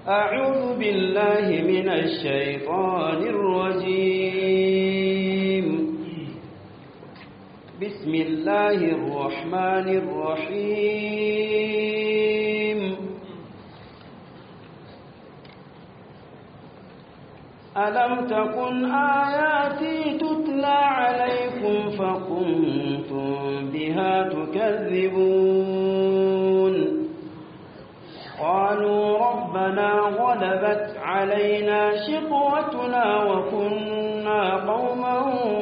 أعوذ بالله من الشيطان الرجيم بسم الله الرحمن الرحيم ألم تكن آياتي تتلى عليكم فكنتم بها تكذبون قالوا ربنا غلبت علينا شقوتنا وكنا قوما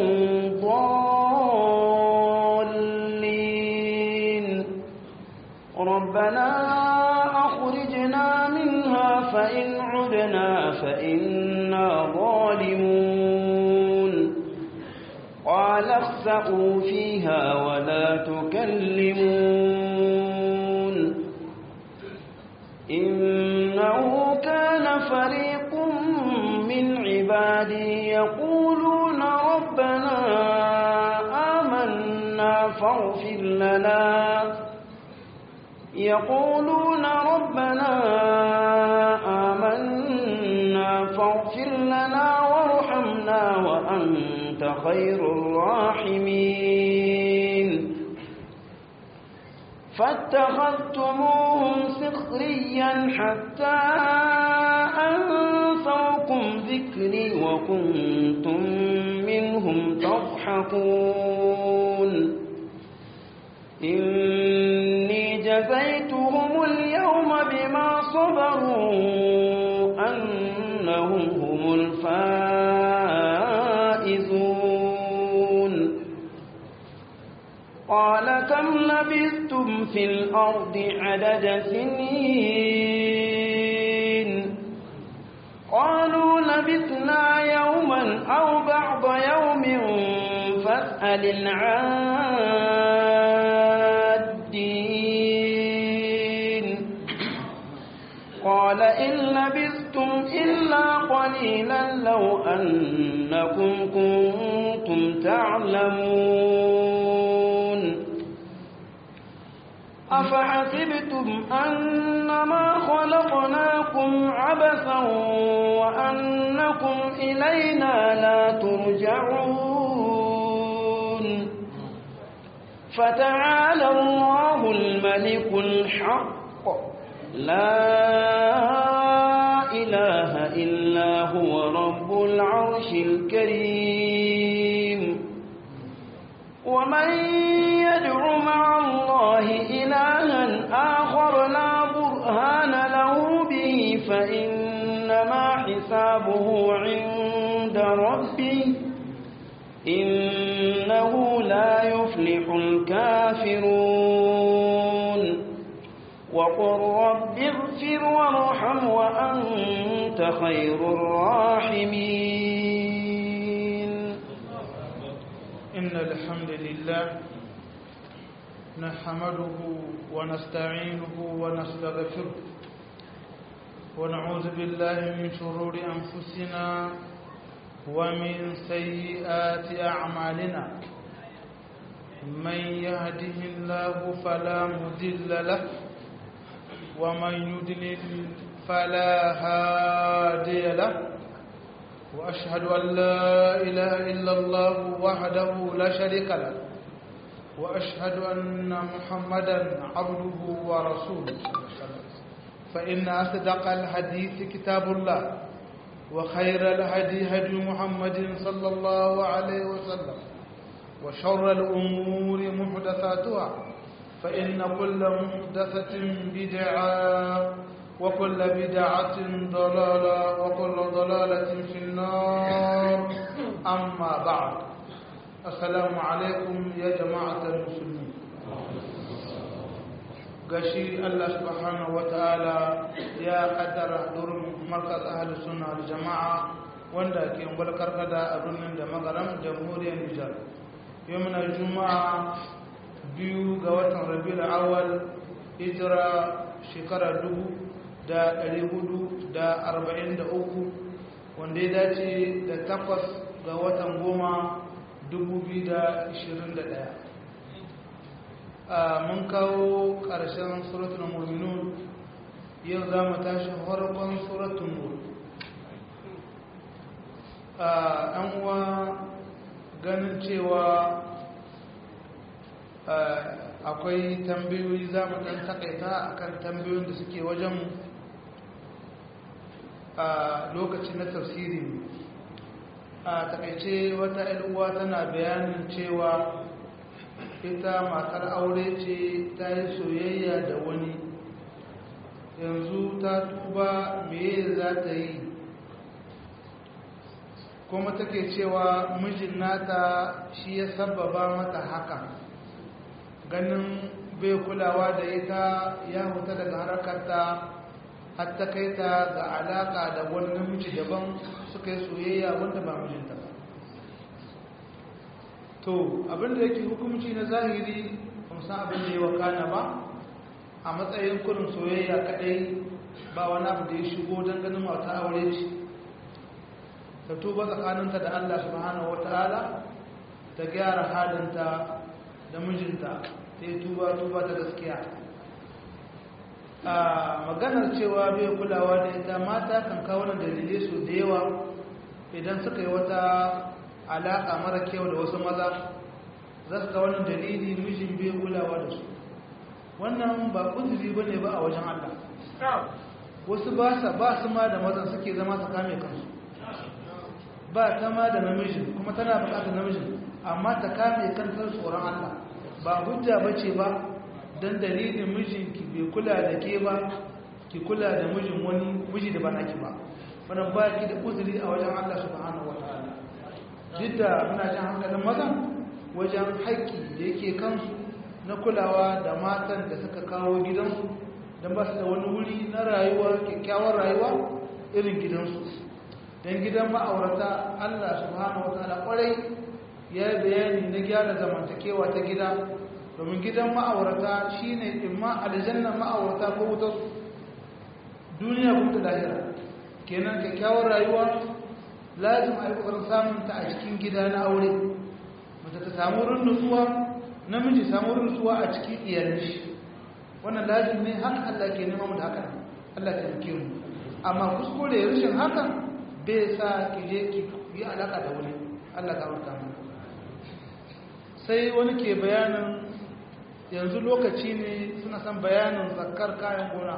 ضالين ربنا أخرجنا منها فإن عدنا فإنا ظالمون قال اخسأوا فيها ولا تكلمون إنه كان فريق من عبادي يقولون ربنا آمنا فاغفر لنا يقولون ربنا آمنا فاغفر لنا وارحمنا وأنت خير الراحمين فاتخذتموهم سخريا حتى أنسوكم ذكري وكنتم منهم تضحكون إني جزيتهم اليوم بما صبروا أنهم هم الفائزون قال كم لبثتم في الأرض عدد سنين قالوا لبثنا يوما أو بعض يوم فاسأل العادين قال إن لبثتم إلا قليلا لو أنكم كنتم تعلمون أفحسبتم أنما خلقناكم عبثا وأنكم إلينا لا ترجعون فتعالى الله الملك الحق لا إله إلا هو رب العرش الكريم ومن يدع مع الله إلها آخر لا برهان له به فإنما حسابه عند ربه إنه لا يفلح الكافرون وقل رب اغفر وارحم وأنت خير الراحمين إن الحمد لله نحمده ونستعينه ونستغفره ونعوذ بالله من شرور أنفسنا ومن سيئات أعمالنا من يهده الله فلا مضل له ومن يضلل فلا هادي له وأشهد أن لا إله إلا الله وحده لا شريك له وأشهد أن محمدا عبده ورسوله فإن أصدق الحديث كتاب الله وخير الهدي هدي محمد صلى الله عليه وسلم وشر الأمور محدثاتها فإن كل محدثة بدعة وكل بدعة ضلالة وكل ضلالة في النار أما بعد السلام عليكم يا جماعة المسلمين gashi Allah subhanahu wataala ya kaddara durin markaz ahlus sunna wal jamaa wanda ke ungwal karkada a birnin da magaram jamhuriyar Nijar yau muna juma'a biyu ga watan rabiul awwal hijira shekara dubu da ɗari hudu da arba'in da uku wanda ya dace da takwas ga watan goma dubu biyu da ishirin da ɗaya mun kawo ƙarshen suratul mu'minun yau za mu tashi harkon suratun nur a uwa ganin cewa akwai tambayoyi za mu ɗan takaita akan tambayoyin da suke wajen a lokaci na tafsiri a takaice wata uwa tana bayanin cewa ita matar aure ce ta yi soyayya da wani yanzu ta tuba meye za ta yi kuma take cewa mijin nata shi ya sababa mata haka ganin bai kulawa da ita ya huta daga harakarta har ta kai ta ga alaka da wani namiji daban suka yi soyayya wanda ba mijinta ba to abinda yake hukumci na zahiri san abin da ya wakana ba a matsayin kurin soyayya kadai ba wani abu da ya shigo don ganin mata aure ce ta tuba tsakaninta da Allah subhanahu wata'ala ta gyara halinta da mijinta ta yi tuba tuba ta gaskiya a maganar cewa bai kulawa da ita mata kan kawo na dalilai su da yawa idan suka yi wata alaƙa mara kyau da wasu maza za su kawo wani dalili mijin bai kulawa da su wannan ba kuzuri ba ne ba a wajen Allah wasu ba su ma da mazan suke zama su kame kansu ba ta ma da namijin kuma tana bukatar namijin amma ta kame kantar tsoron Allah ba hujja ba ce ba don dalilin mijinki bai kula da ke ba ki kula da mijin wani miji da ba naki ba wannan ba ki da uzuri a wajen Allah subhanahu wa ta'ala duk da muna jan hankalin mazan wajen haƙƙi da yake kansu na kulawa da matan da suka kawo gidansu don ba su da wani wuri na rayuwa kyakkyawar rayuwa irin gidansu don gidan ma'aurata Allah subhanahu wa ta'ala kwarai ya yi bayani na gyara zamantakewa ta gida domin gidan ma'aurata shine imma aljanna ma'aurata ko wutar duniya kuma da lahira kenan kyakkyawar rayuwa lazim a yi kokarin samun ta a cikin gida na aure mace ta samu wurin nutsuwa namiji samu wurin nutsuwa a cikin iyalin shi wannan lazim ne haka Allah ke nema mu da haka Allah ta rike mu amma kuskure rashin hakan bai sa ki je ki yi alaka da wani Allah ta barka mu sai wani ke bayanin yanzu lokaci ne suna son bayanin zakar kayan gona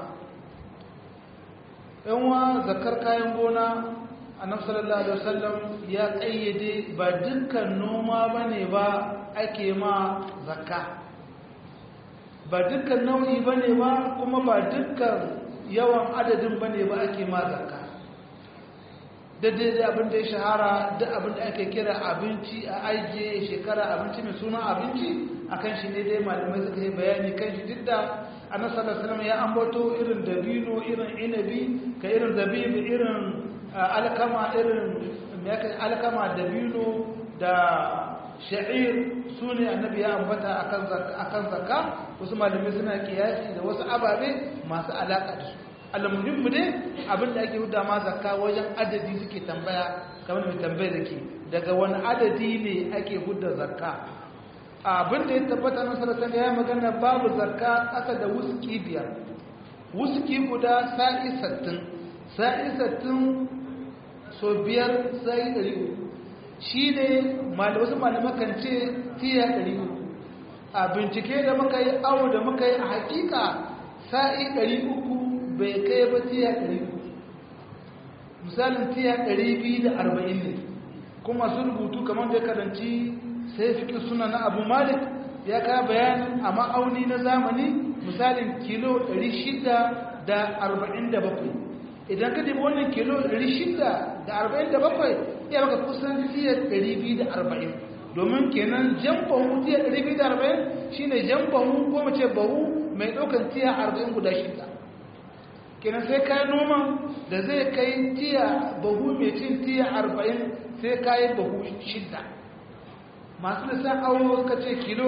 yanwa zakar kayan gona annabi sallallahu alaihi wasallam ya kayyade ba dukkan noma bane ba ake ma zakka ba dukkan nau'i bane ba kuma ba dukkan yawan adadin bane ba ake ma zakka daidai da abin da ya shahara duk abin da ake kira abinci a ajiye shekara abinci mai suna abinci akan shi ne dai malamai suka yi bayani kan shi duk da annabi sallallahu alaihi ya ambato irin dabino irin inabi ka irin zabibi irin alkama irin alkama dabino da sha'ir su ne annabi ya ambata akan zakka wasu malamai suna kiyasi da wasu ababe masu alaka da su almuhimmu dai abinda ake huda ma zakka wajen adadi suke tambaya kamar mai tambaya da ke daga wani adadi ne ake huda zakka abinda ya tabbata na sarasa ya magana babu zakka ƙasa da wuski biyar wuski guda sa'i sattin sa'i sattin so biyar sa'i ɗari shi ne wasu malamakan ce tiya ɗari a bincike da muka yi awo da muka yi a hakika sa'i ɗari uku bai kai ba tiya ɗari uku misalin tiya ɗari biyu da arba'in ne kuma sun rubutu kamar da karanci sai fikin suna na abu malik ya ka bayanin a ma'auni na zamani misalin kilo 647 idan ka dibi wannan kilo 647 ya baka kusan tiyar 240 domin kenan jan bahu tiyar 240 shine jan bahu ko mace bahu mai ɗaukan tiya 40 guda shida kenan sai ka noma da zai kai tiya bahu mai cin tiya 40 sai ka yi bahu shida masu lissan awo suka ce kilo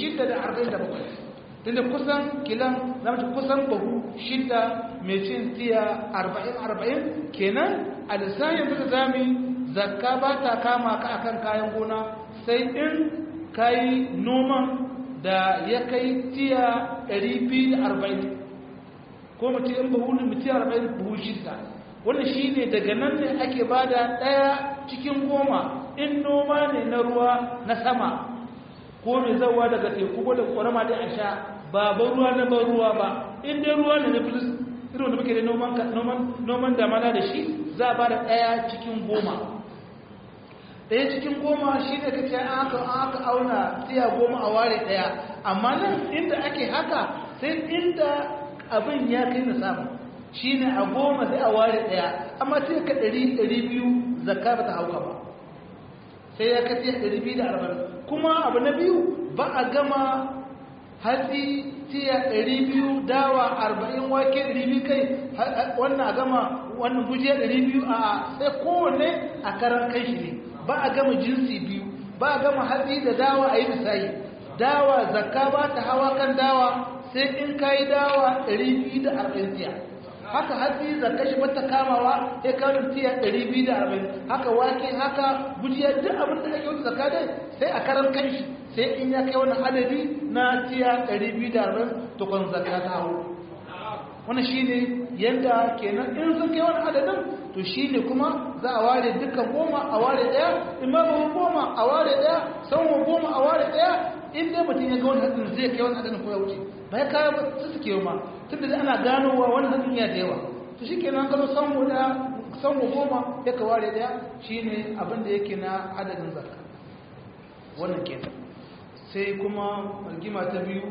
647 tunda kusan kilan zama ce kusan bahu shida mai cin tiya 40-40 kenan a lissan yanzu da zami zakka ba ta kama ka akan kayan gona sai in kayi noman da ya kai tiya 240 ko mutum in buhu ne mutum arba'in buhu shida wannan shi ne daga nan ne ake ba da ɗaya cikin goma in noma ne na ruwa na sama ko mai zauwa daga teku ko da ƙorama da a sha ba ban ruwa na ban ruwa ba in dai ruwa ne na filis irin da muke da noman damana da shi za a ba da ɗaya cikin goma ɗaya cikin goma shi ne kake aka aka auna tiya goma a ware ɗaya amma nan inda ake haka sai inda abin ya kai na samu shi ne a goma sai a ware ɗaya amma sai ka ɗari ɗari biyu zakka ba ta hauka ba sai ya ka tiya ɗari biyu da arba'in kuma abu na biyu ba a gama hatsi tiya ɗari biyu dawa arba'in wake ɗari biyu kai wannan a gama wannan gujiya ɗari biyu a sai kowanne a karan kai shi ne ba a gama jinsi biyu ba a gama hatsi da dawa a yi misali dawa zakka ba ta hawa kan dawa sai in ka yi dawa 240 tiya haka hatsi zakka shi bata kamawa ya kawo tiya 240 haka wake haka gujiya duk abin da ake wata zakka dai sai a karan kanshi sai in ya kai wani adadi na tiya 240 to kwan zakka ta hau wannan shine yadda kenan in sun kai wani adadin to shine kuma za a ware dukkan goma a ware daya imamu goma a ware daya sanwa goma a ware daya in dai mutum ya ga wani hadin zai kai wani adadin ko ya wuce ba ya kawo ba su suke ma tunda da ana ganowa wani hadin ya da yawa to shi kenan gano sanwa daya sanwa goma ya ka ware daya shine abin da yake na adadin zakka wannan kenan sai kuma rigima ta biyu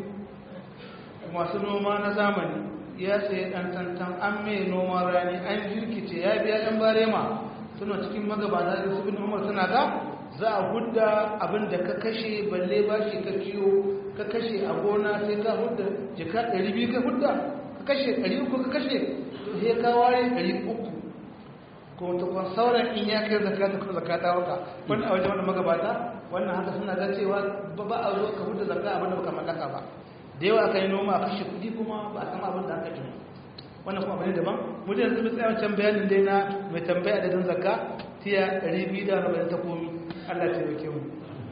masu noma na zamani ya sayi ɗan tantan an mai noman rani an jirkice ya biya ɗan barema suna cikin magabata da su bin umar suna ga za a hudda abin da ka kashe balle ba shi ka ciyo ka kashe a gona sai ka hudda jika ɗari biyu ka hudda ka kashe ɗari uku ka kashe to sai ka ware ɗari uku ko ta kwan sauran in ya kai zakata ko zakata waka wani a wajen wani magabata wannan haka suna ga cewa ba a zo ka hudda zakka abin da baka mallaka ba da yawa aka yi noma a kashe kudi kuma ba a sama abin da aka jini wannan kuma abin daban mu da yanzu tsaye wancan bayanin dai na mai tambaya da dan zakka tiya 240 ta komi Allah ta yake mu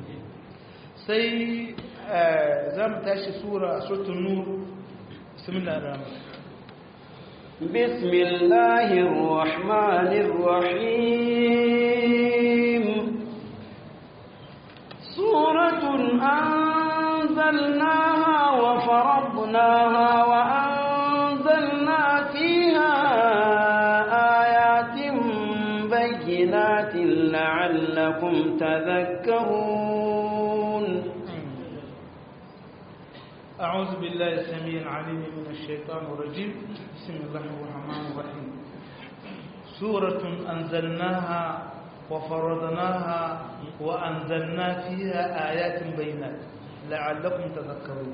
sai za mu tashi sura suratul nur bismillahir rahmanir بسم الله الرحمن الرحيم سورة أنزلناها وفرضناها وأنزلنا فيها آيات بينات لعلكم تذكرون أعوذ بالله السميع العليم من الشيطان الرجيم بسم الله الرحمن الرحيم سورة أنزلناها وفرضناها وأنزلنا فيها آيات بينات la'allakum tadhakkarun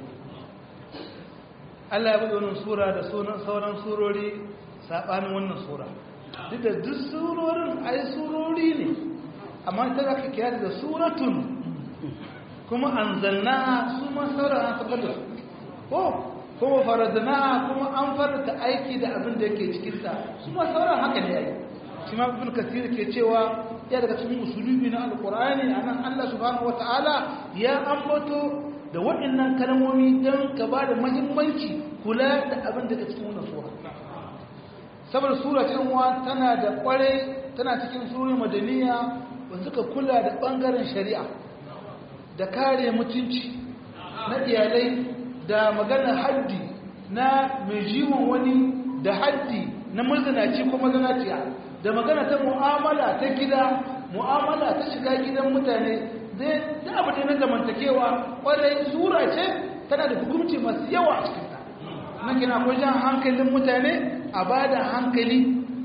Allah ya bude wannan sura da sauran surori sabanin wannan sura duk da duk surorin ai surori ne amma ta zaka kira da suratun kuma anzalna su ma sauran an saka da ko kuma faradna kuma an farata aiki da abin da yake cikin ta su ma sauran haka ne ai shi ma ibn kasir ke cewa ya daga cikin usulubi na alqur'ani anan Allah subhanahu wataala ya ambato da waɗannan kalmomi don ka ba da muhimmanci kula da abin da ke cikin wannan sura saboda sura ce uwa tana da kware tana cikin surori madaniya wanda suka kula da bangaren shari'a da kare mutunci na iyalai da magana haddi na mai jiwon wani da haddi na mazanaci ko mazanaciya da magana ta mu'amala ta gida mu'amala ta shiga gidan mutane zai da abu da na zamantakewa kwarai sura ce tana da hukunci masu yawa a cikinta na kina ko jan hankalin mutane a ba da hankali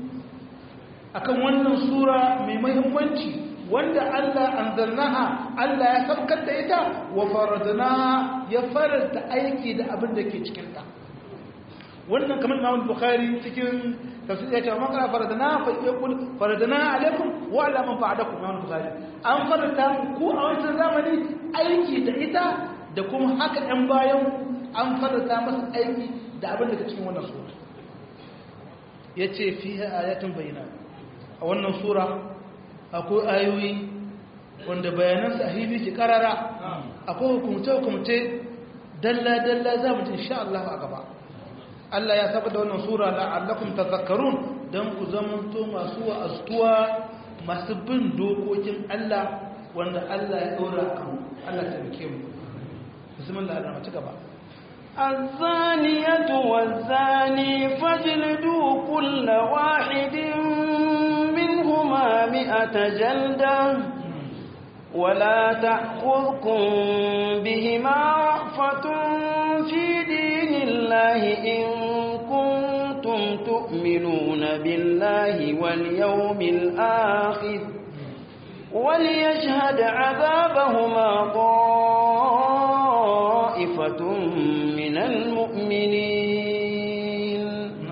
akan wannan sura mai mahimmanci wanda Allah anzalnaha Allah ya sabkar da ita wa faradnaha ya faranta aiki da abin da ke cikinta wannan kamar Imam Bukhari cikin tafsir ya ce man kana faradana fa yaqul faradana alaikum wa ala man ba'dakum Imam Bukhari an faranta ku a wancan zamani aiki da ita da kuma haka ɗan bayan an faranta masa aiki da abin da ke cikin wannan sura yace fiha ayatun bayyana a wannan sura akwai ayoyi wanda bayanan sahibi ke karara akwai hukumce hukumce dalla dalla za mu ji insha Allah a gaba Allah ya saba da wannan sura la'allakum tadhakkarun dan ku zamanto masu wa'astuwa masu bin dokokin Allah wanda Allah ya dora kan Allah ta rike mu bismillah ar-rahman ci gaba الزانية والزاني فاجلدوا كل واحد منهما مئة جلدة ولا تأخذكم بهما رأفة في دين الله إن كنتم تؤمنون بالله واليوم الآخر وليشهد عذابهما طائفة من المؤمنين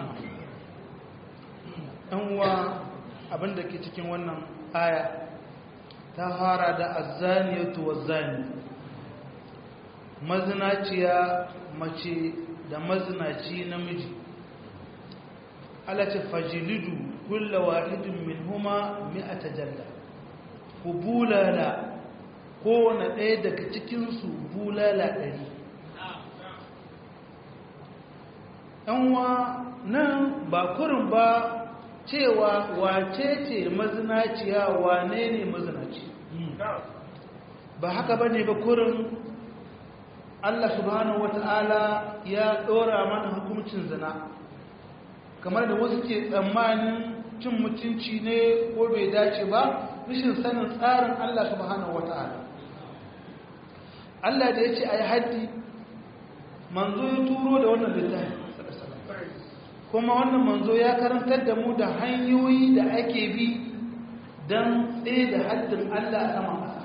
uwa abin da ke cikin wannan aya ta fara da azzaniyatu wazzani mazinaciya mace da mazinaci namiji alace fajilidu kulla wahidin min huma mi'ata jalla ku bulala kowane ɗaya daga cikinsu bulala ɗari ‘yanwa nan ba kurin ba cewa wace ce mazinaciya wane ne mazinaci ba haka ba ne ba kurin Allah subhanahu wata'ala ya ɗora mana hukuncin zina kamar da wasu ke tsammanin cin mutunci ne ko bai dace ba rashin sanin tsarin Allah subhanahu wata'ala Allah da ya ce a yi haddi manzo ya turo da wannan littafi kuma wannan manzo ya karantar da mu da hanyoyi da ake bi don tsaye da haddin Allah a saman ƙasa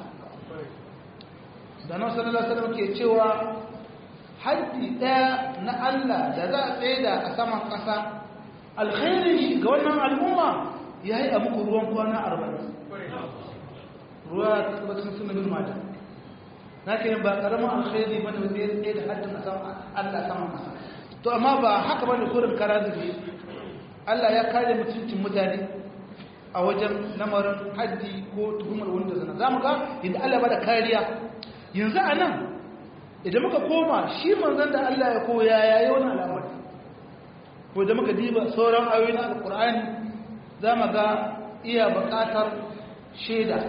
da nan sallallahu alaihi ke cewa haddi ɗaya na Allah da za a tsaye da a saman ƙasa alkhairin shi ga wannan al'umma ya yi a muku ruwan kwana arba'in ruwa ta tabbatar suna bin mata na ke ba ƙaramin alkhairi ba da zai tsaye da haddin Allah a saman ƙasa to amma ba haka bane kurin kara zube Allah ya kare mutuncin mutane a wajen lamarin haddi ko tuhumar wanda zana zamu ga inda Allah ba da kariya yanzu a nan idan muka koma shi manzon da Allah ya koya yayi wani al'amari ko da muka diba sauran ayoyin alqur'ani zamu ga iya buƙatar shaida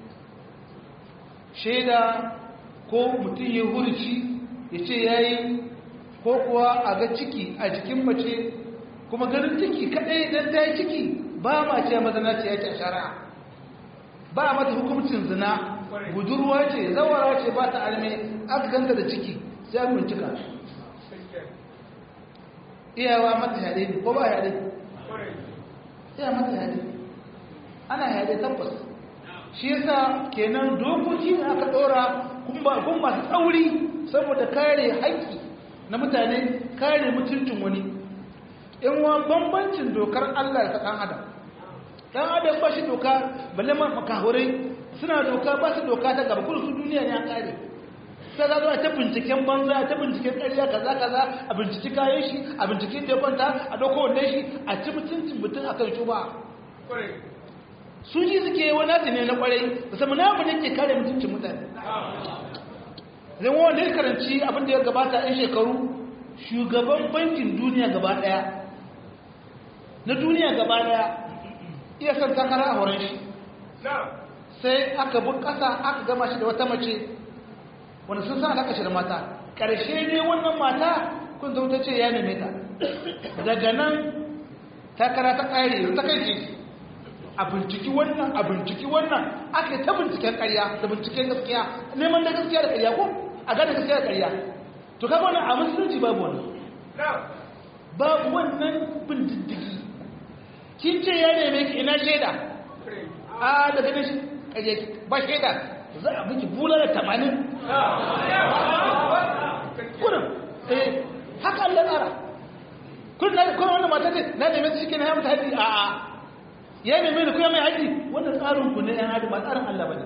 shaida ko mutum ya hurci ya ce yayi ko kuwa a ga ciki a jikin mace kuma ganin ciki kadai dan ta yi ciki ba ma ce mazana ce yake a shari'a ba mata hukuncin zina budurwa ce zawara ce ba ta alme aka ganta da ciki sai an bincika iyawa mata yade ne ko ba yade iya mata yade ana yade tabbas shi yasa kenan dokoki ne aka dora kun masu tsauri saboda kare haƙƙi na mutane kare mutuncin wani in wa bambancin dokar Allah da ɗan adam ɗan adam ba shi doka balle ma makahurai suna doka ba su doka ta gaba kudu su duniya ne an kare sai za zuwa ta binciken banza ta binciken ƙarya kaza kaza a binciki kayan shi a binciken da kwanta a ɗauko wannan shi a ci mutuncin mutum a kan shuba su ji suke wani nasi ne na kwarai musamman na abu ne ke kare mutuncin mutane zai wanda ya karanci abin da ya gabata yan shekaru shugaban bankin duniya gaba daya na duniya gaba daya iya son takara a wurin shi sai aka bi kasa aka gama shi da wata mace wanda sun sa alaka shi da mata ƙarshe ne wannan mata kun zauta ce ya neme ta daga nan takara ta ƙare ta kai a binciki wannan a binciki wannan aka yi ta binciken ƙarya da binciken gaskiya neman da gaskiya da ƙarya ko a gane gaskiya da ƙarya to kaga wannan a musulunci babu wannan babu wannan bin diddigi kin ce ya neme ki ina shaida a da ganin shi ƙarya ba shaida za a miki bula da tamanin kurin eh haka Allah tsara kurin wannan mata ce na neme shi kenan ya mutu haɗi a'a ya neme da kuma mai haji wannan tsarin ku ne yan adam ba tsarin Allah bane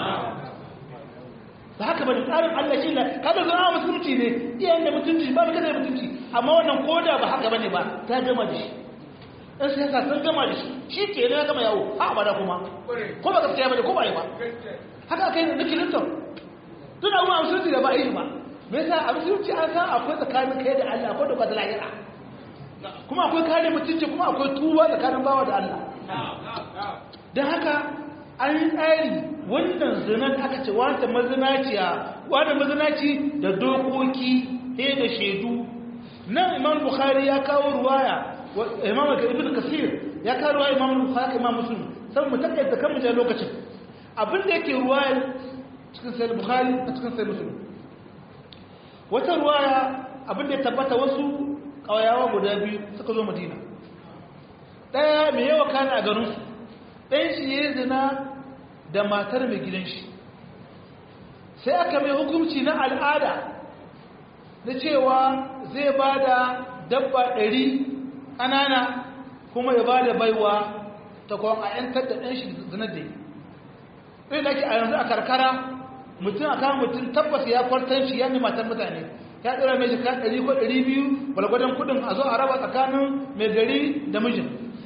ba haka bane tsarin Allah shi ne kada zama musulunci ne iyayen da mutunci ba kada da mutunci amma wannan koda ba haka bane ba ta gama da shi dan sai ka san gama da shi shi ke ne gama yawo ha abada kuma ko ba gaskiya bane ko ba yi ba haka kai ne Clinton tun abu musulunci da ba yi ba me yasa a musulunci an san akwai tsakanin kai da Allah akwai da ba da lahira kuma akwai kare mutunci kuma akwai tuba tsakanin bawa da Allah don haka an yi tsari wannan zinan aka ce wata mazinaciya wata mazinaci da dokoki he da shaidu nan imam bukhari ya kawo ruwaya imam ibn kasir ya kawo ruwaya imam bukhari imam muslim sai mu takaita kan mu lokacin abin da yake ruwaya cikin sahih bukhari a cikin sahih muslim wata ruwaya abin da ya tabbata wasu kawayawa guda biyu suka zo madina daya mai yawa kana a garin su ɗayan shi ya zina da matar mai gidan shi sai aka mai hukunci na al'ada na cewa zai ba da dabba ɗari ƙanana kuma ya ba da baiwa ta kwan a ‘yantar da ɗan shi zinar da yi ɗin da ke a yanzu a karkara mutum a kan mutum tabbas ya kwartan shi ya ne matar mutane ya ɗora mai jika ɗari ko ɗari biyu balgwadon kuɗin a zo a raba tsakanin mai gari da mijin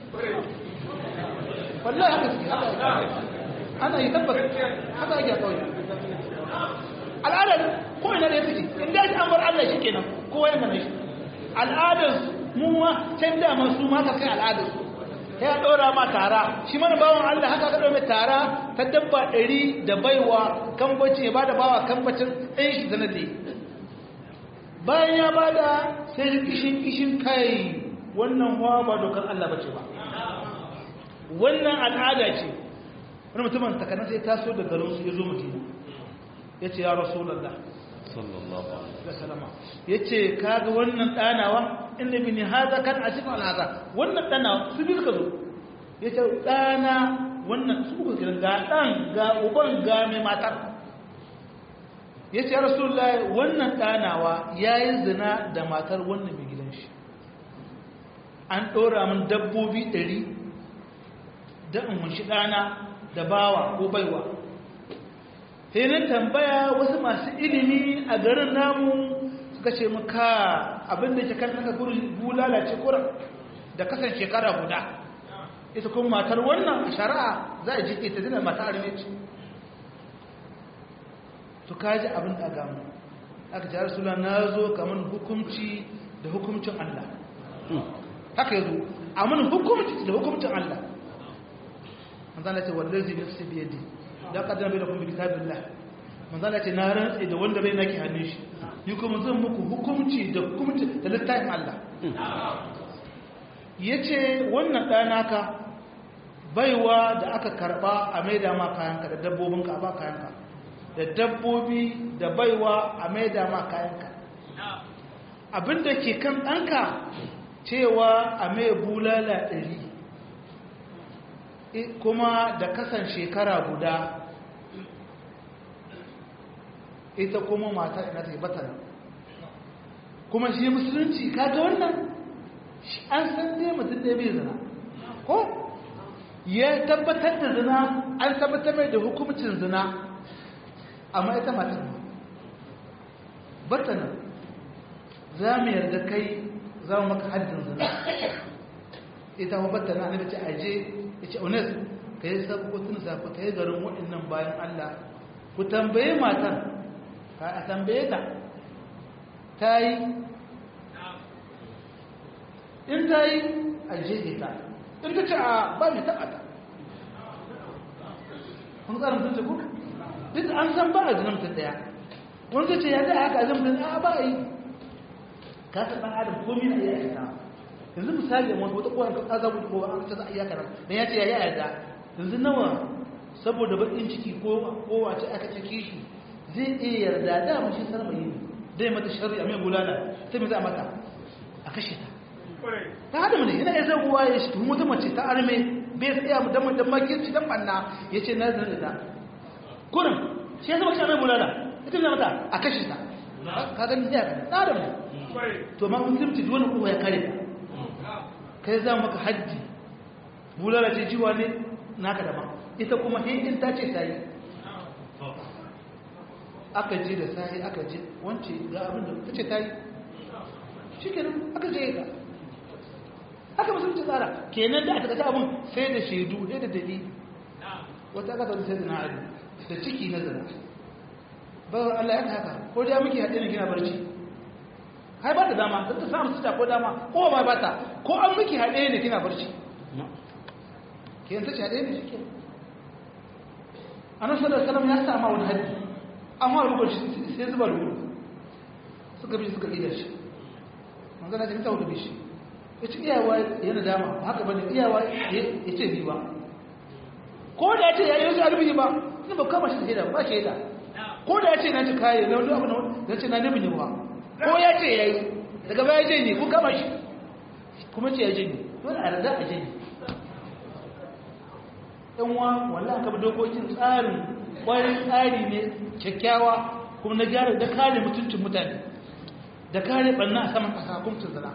wallahi haka suke haka ana yi tabbas haka ake a ƙauye al'adar ko ina da ya suke inda ya an bar Allah shi kenan kowa yana da shi al'adar mu ma can daman su ma ka kai al'adar su ya ɗora ma tara shi mana bawan Allah haka ka ɗora tara ta dabba ɗari da baiwa kambaci ya bada bawa kambacin ɗan shi zanar da bayan ya bada sai kishin kishin kai wannan hawa ba dokar Allah bace ba wannan al'ada ce wani mutumin takanar sai taso da garin su ya zo madina ya ce ya rasulallah sallallahu alaihi wasallama ya ce kaga wannan ɗanawa inda bi ni haza kan a cikin alhaza wannan ɗanawa su bi suka zo ya ce ɗana wannan su kuka kiran ga ɗan ga uban ga mai matar ya ce ya rasulallah wannan ɗanawa ya yi zina da matar wannan mai gidan shi an ɗora min dabbobi ɗari da in hunshi ɗana da bawa ko baiwa sai na tambaya wasu masu ilimi a garin namu suka ce muka abinda ke kan naka bulala ce kura da kasan shekara guda ita kuma matar wannan a shari'a za a ji ita dina mata arme ce su kaji abin da gamu aka ce rasula na zo kamar hukumci da hukumcin Allah haka yazo a mun hukumci da hukumcin Allah manzana ce wallazi nafsi bi yadi da kaddara bai da kuma kitabillah manzana ce na rantsi da wanda rai nake hannun shi ni kuma zan muku hukunci da hukunci da littafin Allah yace wannan ɗanaka baiwa da aka karba a maida ma kayanka da dabbobinka a ba kayanka da dabbobi da baiwa a maida ma kayanka abinda ke kan ɗanka cewa a mai bulala ɗari kuma da kasan shekara guda ita kuma mata ina ta yi batar kuma shi musulunci kaga wannan an san dai mutum da bai zina ko ya tabbatar da zina an tabbatar mai da hukumcin zina amma ita matar batanar za mu yarda kai za mu maka haddin zina ita ma batanar ne da ce aje ya ce unes ka yi sabbotun zafi ka yi garin waɗannan bayan Allah ku tambaye matan ka a tambaye ta ta yi in ta yi a jeje ta in ta ce a ba mai taɓa ta kun tsarin sun ce ku duk an san ba a zinan mutum ɗaya wani ta ce ya da haka a zinan mutum a ba a yi ka ta ɗan adam komi na iya aikata yanzu misali a wata kowane kan azabu da kowa an ta za a iya kanar dan ya ce ya yi yarda yanzu nawa saboda baƙin ciki ko kowace aka cike shi zai iya yarda da mashi sarmayi ne dai mata shari a mai bulala sai mai za a mata a kashe ta ta hada mu ne yana iya zaguwa ya shi tuhum wata mace ta arme bai tsaya mu dan dan makirci dan banna ya ce na zan da kurin shi ya zama shi a mai bulala ita ne mata a kashe ta ka gani ya ka ta hada mu to ma musulunci duk wani kowa ya kare ta kai za maka hajji bulala ce jiwa ne naka daban ita kuma hindin ta ce ta yi aka je da sahi aka je wance ga abin da ta ce ta yi shi kenan aka je ga aka musulunci tsara kenan da aka kata abin sai da shaidu sai da dali wata aka zaune sai da na adu da ciki na zana bawar Allah ya haka ko da muke haɗe na gina barci hai ba da dama don ta samu su ko dama ko ba ba ta ko an miki haɗe ne kina barci ke yanta ce haɗe ne shi ke a nan sadar salam ya sama wani haddi an wa rubar shi sai zuba rubu suka bi suka ƙidar shi manzana ce ta hudu bi shi ya ci iyawa yana dama haka bane iyawa ya ce ni ba ko da ya ce ya yi wasu alubi ba ni ba kama shi da shaida ba shaida ko da ya ce na ci kayi na wani abu na ce na nabi ne ba ko ya ce ya yi daga baya je ne ko kama shi kuma ce ya je ne dole a rada a je ne ɗan wa wallah ka bi dokokin tsarin ƙwarin tsari ne kyakkyawa kuma na gyara da kare mutuncin mutane da kare ɓanna a saman ƙasa kumcin zana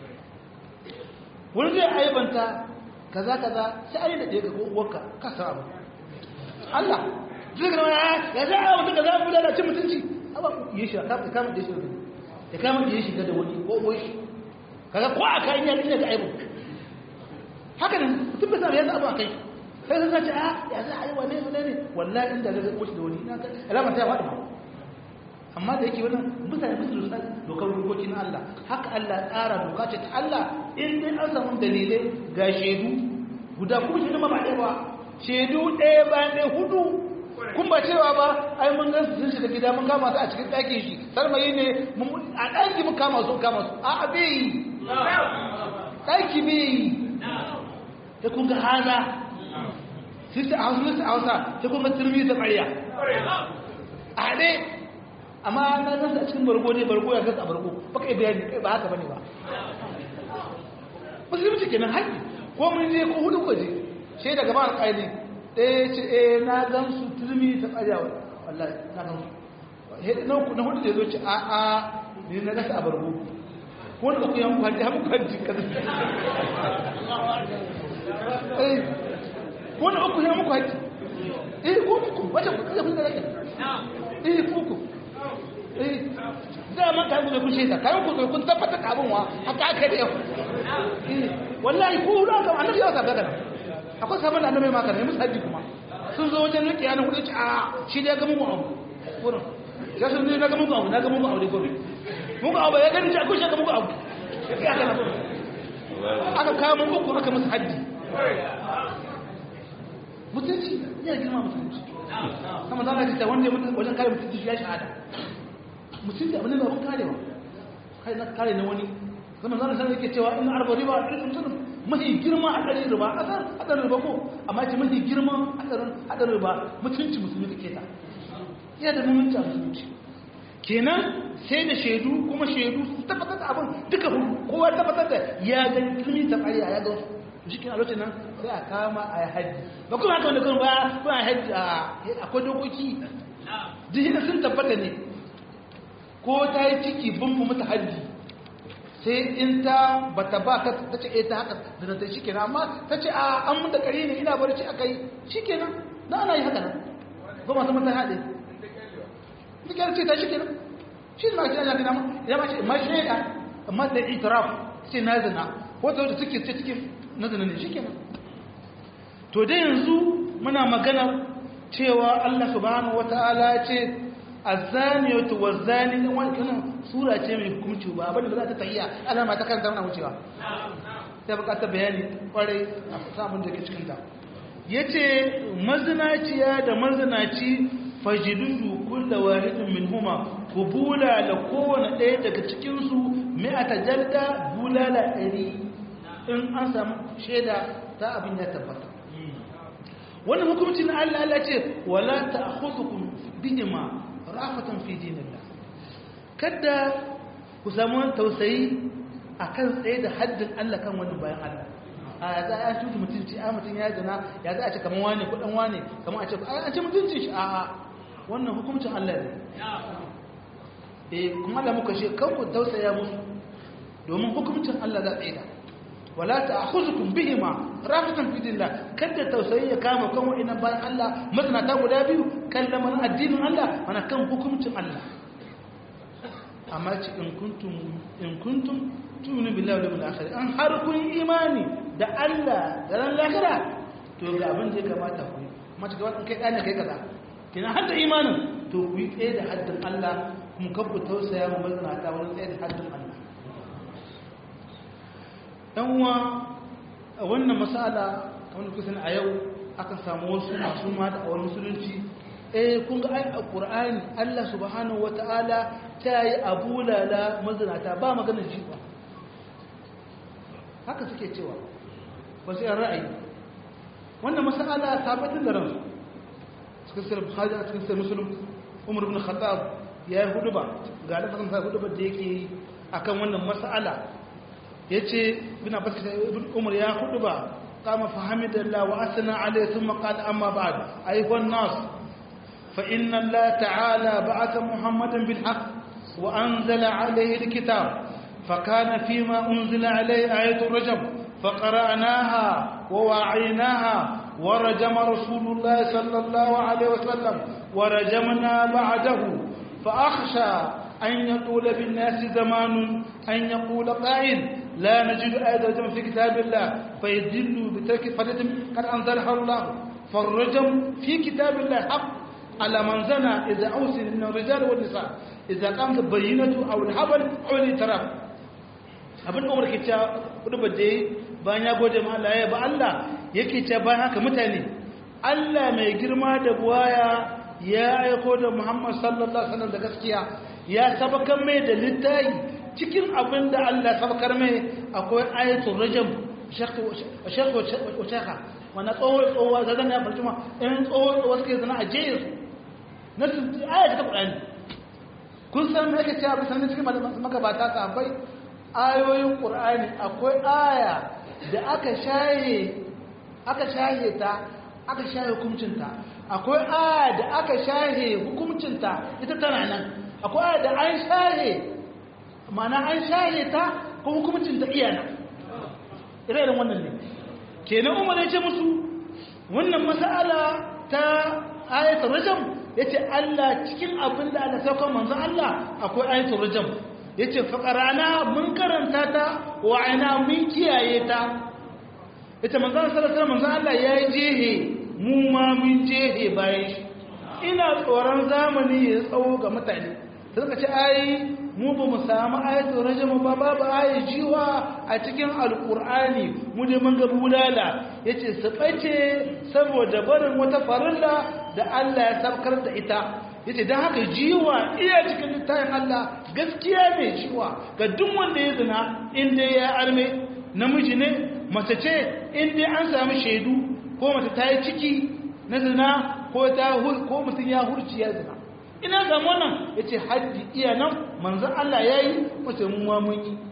wani zai aibanta kaza kaza sai ayi da ɗaya ga uwarka ka sa abu Allah zai ga wani ya za a mutum kaza mu lalace mutunci amma yi shi ka kama da shi ya kama da shi ga da wani ko wai shi kaga ko a kai ya ina da aibu haka nan mutum bai samu ya abu a kai sai sun sace a ya za a yi wane ne ne wallahi inda zai ko shi da wani ina ka alama ta faɗi ba amma da yake wannan mutane musu da dokar dokoki na Allah haka Allah tsara doka ce ta Allah in dai an samu dalilai ga shaidu guda kuma shaidu ma ba ɗaya ba shaidu ɗaya bayan ɗaya hudu kun ba cewa ba ai mun gan sun shiga gida mun kama su a cikin ɗakin shi sarmayi ne a ɗaki mun kama su kama su a a bai yi ɗaki bai yi ta kun ga haza sai ta hausa ta hausa ta kun ga turmi ta ƙarya a haɗe amma na gasa a cikin bargo ne bargo ya gasa a bargo ba kai bayani kai ba haka bane ba musulunci kenan haƙƙi ko mun je ko hudu ko je sai daga ba alƙaili ɗaya ce eh na gan su turmi ta ƙarya wallahi na gan su na hudu da ya zo ce a a ne na gasa a bargo ko da ku yan kwaji hamu kwaji kaza eh ko da uku yan muku haƙƙi eh ko muku wace ku kaza kun da rake eh ku ku dama ka gube kun shaida kayan ku kun tabbata ka abin wa haka aka da yau wallahi ko da ga annabi ya saka kana akwai sabon annabi ma kana musu haji kuma sun zo wajen rike yana hudu ci a shi da ga mugu abu wurin ya sun ne ga mugu abu na ga mugu abu da gobe mugu abu ya gani ko shi ga mugu abu ya kana aka kawo mugu ko aka musu haji mutunci ya girma mutunci sama za ka ta wanda wajen kare mutunci ya shahada mutum da abin da abin karewa kai na kare na wani zama zana sanar yake cewa ina arba riba a ɗin mutum mafi girma a ɗarin riba a ƙasar haɗarin riba ko amma ce mafi girma haɗarin riba mutunci musulmi ka keta iya da mutunci a musulunci kenan sai da shaidu kuma shaidu su tabbatar da abin duka hudu kowa tabbatar da ya ga ilmi ta ƙarya ya ga shi kina lokacin nan sai a kama a yi hajji ba kuma haka wanda kuma ba kuma a hajji akwai dokoki duk sun tabbata ne ko ta yi ciki bin mu mata hajji sai in ta bata ba ka ta ce eh ta haka da ta shi kenan amma ta ce a an mun da kare ne ina barci aka yi shi kenan na ana yi haka nan ba masu mata haɗe ta kyar ce ta shi kenan shi ne ma shi ana gina ya ma ce ma shaida amma da itiraf ce na zina wata wata suke ce cikin na zina ne shi kenan to dai yanzu muna magana cewa Allah subhanahu wata'ala ce azaniyatu wazani dan wani kana sura ce mai hukunci ba abin da za ta tahiya Allah ma ta kan zauna wucewa sai bukatar bayani kwarai a samun da ke cikin ta yace mazinaciya da mazinaci fajidudu kullu wahidin minhuma kubula la kowane ɗaya daga cikin su mi'ata jalda bulala ɗari in an samu shaida ta abin ya tabbata wannan hukumcin Allah Allah ce wala ta'khudhukum bihima rafatan fi dinillah kada ku samu tausayi akan tsaye da haddin Allah kan wani bayan Allah a za a tutu mutunci a mutun ya jana ya za a ce kaman wane ko dan wane kaman a ce an ce mutuncin shi a a wannan hukuncin Allah ne eh kuma Allah muka ce kan ku tausaya musu domin hukuncin Allah za tsaye da wala ta'khuzukum bihima rafatan fi dinillah kada tausayi ya kama kan wa'annan bayan Allah masanata guda biyu kan lamarin addinin Allah mana kan hukuncin Allah amma ci in kuntum in kuntum tu'minu billahi wal yawmil akhir an har kun imani da Allah da ran lahira to ga abin da ya kamata ku amma ci gaba kai dane kai kaza kina har da imanin to ku yi tsaye da haddin Allah kuma kabbu tausaya mu masanata wani tsaye da haddin Allah ɗan uwa a wannan masala kamar da kusan a yau akan samu wasu masu ma da awar musulunci eh kun ga ai a qur'ani Allah subhanahu wataala ta yi abulala mazinata ba maganar jifa haka suke cewa ba sai ra'ayi wannan masala tabbatar da ransu cikin sirrin bukhari a cikin sirrin muslim umar ibn khattab ya yi huduba ga lafazin sa huduba da yake yi akan wannan masala yace ibn abbas ibn umar ya huduba qama fa hamidallah wa asna alayhi thumma qala amma ba'd ayuha an-nas fa inna allah ta'ala ba'atha muhammadan bil haqq wa anzala alayhi al-kitab فكان فيما أنزل عليه آية الرجم فقرأناها ووعيناها ورجم رسول الله صلى الله عليه وسلم ورجمنا بعده فأخشى أن يقول بالناس زمان أن يقول قائل لا نجد آية الرجم في كتاب الله فيدل بترك فريضة قد أنزلها الله فالرجم في كتاب الله حق على من زنى إذا أوصل من الرجال والنساء إذا قامت بينة أو الحبل أو الإتراف abin da umar ke cewa kudu ba da bayan ya gode ma Allah ya ba Allah yake ce bayan haka mutane Allah mai girma da buwaya ya aiko da Muhammad sallallahu alaihi wasallam da gaskiya ya sabakar mai da littayi cikin abin da Allah sabakar mai akwai ayatul rajam shakku shakku shakka wannan tsoho tsoho zagan ya farci ma in tsoho tsoho suke zana a jeyin su na su ayat ta Qur'ani kun san me yake cewa bisan cikin magabata sahabbai ayoyin ƙur'ani akwai aya da aka shaye aka shaye ta aka shaye hukuncinta akwai aya da aka shaye hukuncinta ita tana nan akwai aya da an shaye mana an shaye ta ko hukuncinta iya nan irin wannan ne kenan umar ya ce musu wannan mas'ala ta ayatul rajam yace Allah cikin abin da Allah sauka manzon Allah akwai ayatul rajam ya ce faƙarana mun karanta ta wa'ina mun kiyaye ta ita manzan sarasar manzan Allah ya yi jehe mu ma mun jehe bayan shi ina tsoron zamani ya tsawo ga mutane sai ka ce ayi mu ba mu samu ayatul rajama ba babu ayi jiwa a cikin alkur'ani mu ne mun ga bulala yace su bace saboda barin wata farilla da Allah ya sabkar da ita yace dan haka jiwa iya cikin littafin Allah gaskiya ne jiwa ga duk wanda ya zina in dai ya arme namiji ne mace ce in dai an samu shaidu ko mace ta yi ciki na zina ko ta ko mutum ya hurci ya zina ina ga wannan yace haddi iya nan manzon Allah yayi wace mu ma mun yi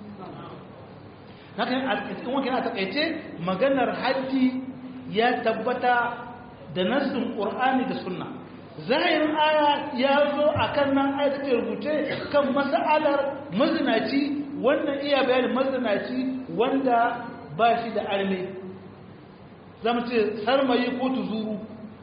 haka a cikin wakil a takaice maganar haddi ya tabbata da nassin qur'ani da sunna zahirin aya ya zo a kan nan aya take rubuce kan mas'alar mazinaci wannan iya bayanin mazinaci wanda ba shi da arme zama ce sarmayi ko tuzuru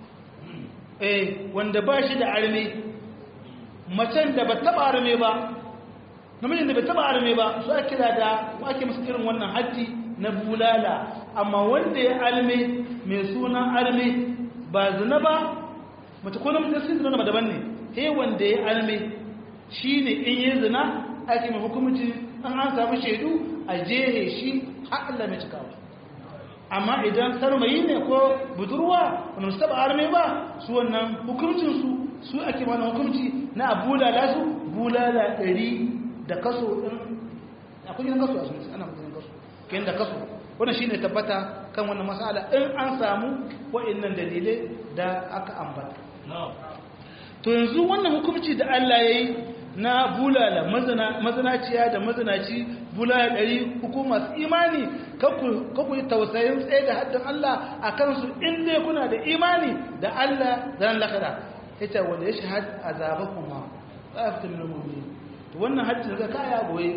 eh wanda ba shi da arme macen da ba taba arme ba namijin da bai taba arme ba su ake kira da ake musu irin wannan haddi na bulala amma wanda ya arme mai sunan arme ba zina ba mace ko namijin sun zina daban ne he wanda ya arme shine in yi zina ake mai hukumci an an samu shaidu a jehe shi har Allah mai cikawa amma idan sarmayi ne ko budurwa wanda su taba arme ba su wannan hukuncinsu su ake mana hukunci na bulala su bulala ɗari da kaso ɗin akwai gidan kaso a sun ana gidan kaso kayan da kaso wannan shi ne tabbata kan wannan masala in an samu wa'innan dalilai da aka ambata to yanzu wannan hukunci da Allah ya yi na bulala mazanaciya da mazanaci bulala ɗari hukumar imani kaku yi tausayin tsaye da haddin Allah a kansu inda kuna da imani da Allah zan lakada ita wanda ya shahad a zaba kuma za a fita minomomi to wannan hajji da kaya goye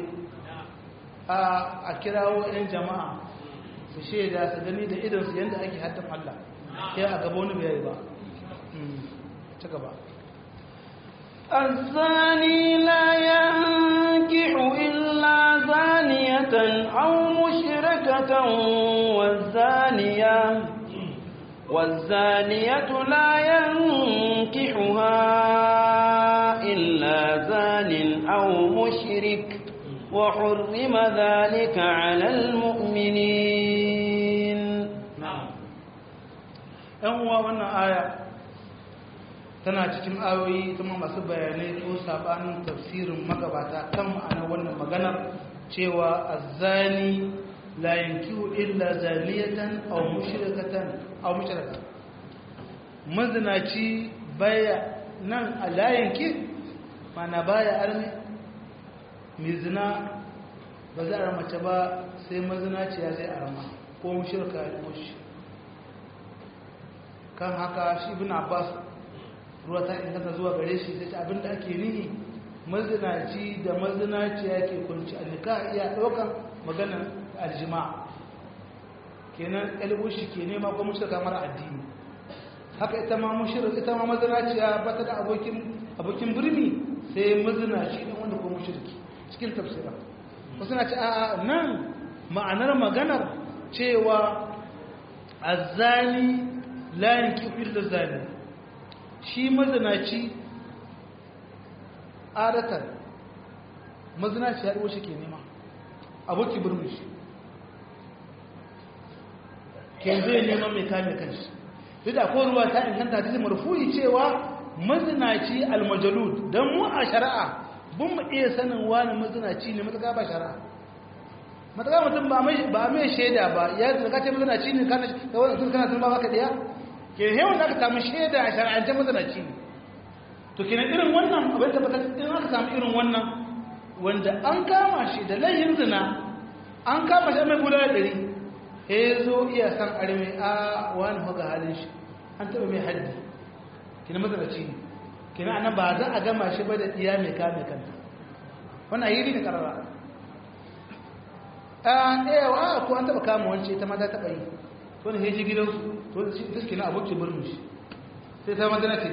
a kirawo 'yan jama'a su shaida su gani da idansu yadda ake haddin Allah ya a gaba wani bayani ba ta gaba الزاني لا ينكح إلا زانية أو مشركة والزانية والزانية لا ينكحها إلا زان أو مشرك وحرم ذلك على المؤمنين ‘yan uwa wannan aya tana cikin ayoyi kuma masu bayanai ko sabanin tafsirin magabata kan ma'anar wannan maganar cewa azzani la yankihu illa zaniyatan aw mushrikatan aw mushrika mazinaci baya nan a la yanki mana baya arme mai zina ba za a mace ba sai mazinaci ya zai arma ko mushrika ya mushi kan haka shi ibn abbas ruwa ta inganta zuwa gare shi sai abinda ake nihi mazinaci da mazinaci yake kunci alika iya ɗaukan maganar aljima kenan ɗalibushi ke nema ko mushrika mara addini haka ita ma mushrik ita ma mazinaciya ba ta da abokin abokin birni sai mazinaci ɗan wanda ko mushriki cikin tafsira wasu na ce a nan ma'anar maganar cewa azzani la yankihu illa zani shi mazinaci adatan mazinaci ya shi ke nema aboki birnin shi ke zai nema mai kame kanshi duk da ko ruwa ta inganta ta marfu'i cewa mazinaci almajalud don mu a shari'a bin mu iya sanin wani mazinaci ne matuƙa ba shari'a matuƙa mutum ba mai shaida ba ya zaka ce mazinaci ne kana kana sun ba baka ɗaya ke hewan da aka samu shaida a shari'ance mazinaci ne to kenan irin wannan abin tabbatar in aka samu irin wannan wanda an kama shi da layin zina an kama shi mai guda da ɗari he zo iya san arme a wani hoga halin shi an taɓa mai haddi kina mazinaci ne kina anan ba za a gama shi ba da iya mai kame kanta wannan a yi ne karara a ɗaya ko an taɓa kama wance ta mata taɓa yi to ne heji gidansu to da shi kina abokin birnin shi sai ta mazana ce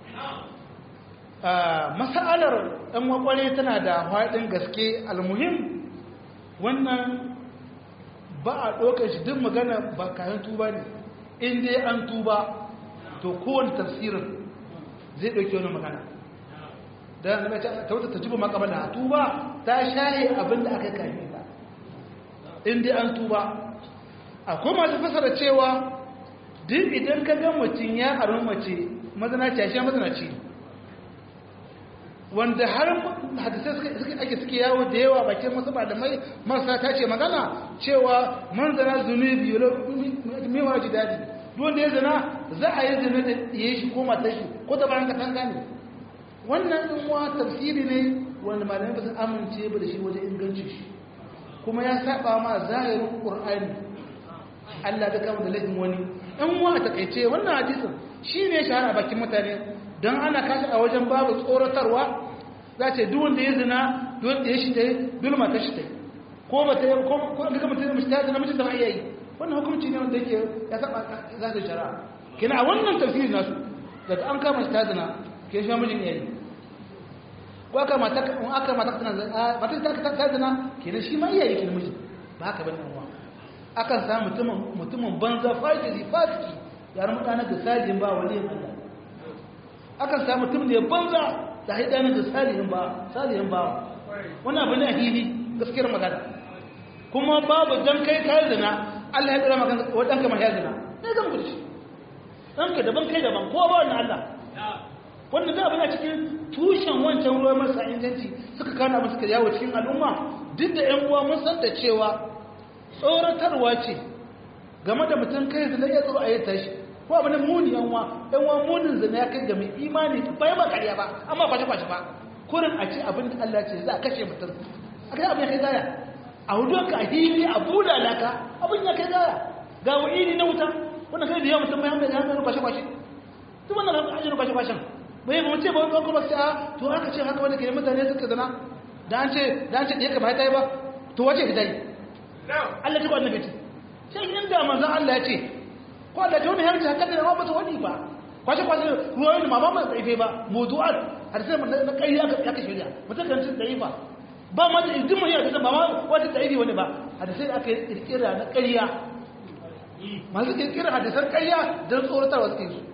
masa'alar ɗan wakwale tana da haɗin gaske almuhim wannan ba a ɗaukar shi duk magana ba kayan tuba ne in dai an tuba to kowane tafsirin zai ɗauki wani magana da na ta wata ta jiba makamala tuba ta shaye abin da aka kayi ta in dai an tuba akwai masu fasara cewa duk idan ka ga mutum ya aron mace mazanaci ya sha mazanaci wanda har hadisai ake suke yawo da yawa bakin masu malamai marasa ta ce magana cewa manzana zunubi mewa ji daɗi wanda ya zana za a yi zina da ya shi ko matar shi ko ta bayan katanga ne wannan ɗin wa tafsiri ne wanda malamai ba su amince ba da shi wajen inganci shi kuma ya saba ma zahirin ƙur'ani Allah ta kama da laifin wani ɗan wa a takaice wannan hadisin shi ne shahara bakin mutane don ana kashi a wajen babu tsoratarwa za ce duk wanda ya zina duk da ya shi dai duk mata shi dai ko ba ta yi ko ko duka mutum mace ta zina mutum da ba iya yi wannan hukunci ne wanda yake ya saba za ta shari'a kina a wannan tafsiri nasu daga an kama shi ta zina ke shi mijin yayi ko aka mata in aka mata tana mata ta ta zina kenan shi ma iyaye kenan mijin ba haka bane uwa akan samu mutumin mutumin banza fajiri fasiki ya ramu dana da sajin ba waliyin Allah akan samu mutum da ya banza da haidanin da salihin ba salihin ba wannan abu ne a hili gaskiyar magana kuma babu dan kai kai zina Allah ya tsara maka wadan ka mahaya zina ne zan gudu shi dan ka daban kai daban kowa ba wannan Allah wannan da abin a cikin tushen wancan ruwa marasa inganci suka kana musu suka yawo cikin al'umma duk da ƴan uwa mun san da cewa tsoratarwa ce game da mutum kai zina ya tsoro a yi tashi ko abu ne muni yan uwa yan uwa munin zina ya kai ga mai imani ba ya ba kariya ba amma kwashe kwashe ba kurin a ce abin da Allah ce za a kashe mutum a kai abin ya kai gaya a hudu ka a hili a buda laka abin ya kai gaya ga wa'ini na wuta wannan kai da yawa mutum mai hamda ya hamda kwashe kwashe duk wannan ajiyar kwashe kwashen bai ba ce ba wani kuma ce a to aka ce haka wanda ke mutane suka zina da an ce da an ce ɗaya ka ba ta yi ba to wace ka ta yi Allah ta kwanan gaci sai inda manzan Allah ya ce ko Allah ta wani harci haka da ba ta wani ba kwashe kwashe ruwan da mama mai tsaife ba mutu'at har sai mun na kai aka aka shirya mutum kan cin tsaifa ba ma da idin mu ya da ba ma wata tsaifi wani ba har sai aka kirkira na ƙarya masu kirkira hadisan ƙarya don tsoratarwa suke su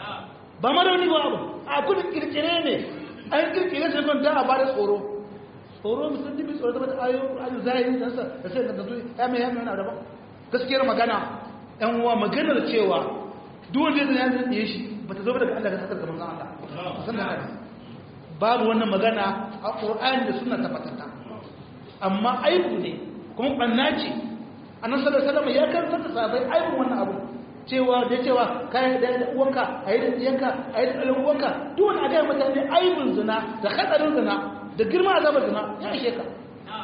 ba ma da wani ba abu a kudin kirkire ne an kirkire su don da a ba da tsoro tsoro musulmi bi tsoro da ayoyin Qur'ani zahiri dan sa da sai da zuwa ya mai yana da gaskiyar magana ɗan uwa maganar cewa duk wanda ya zai shi bata zo daga Allah ga sakar gaban Allah san da haka babu wannan magana a Qur'ani da sunna tabbatata amma aibu ne kuma banna ce annabi sallallahu alaihi wasallam ya karanta da sahabbai aibun wannan abu cewa da cewa kai da uwanka ayi da diyanka ayi da ɗan uwanka duk wani aga mutane aibun zina da hadarin zina da girma azabar zina ya ishe ka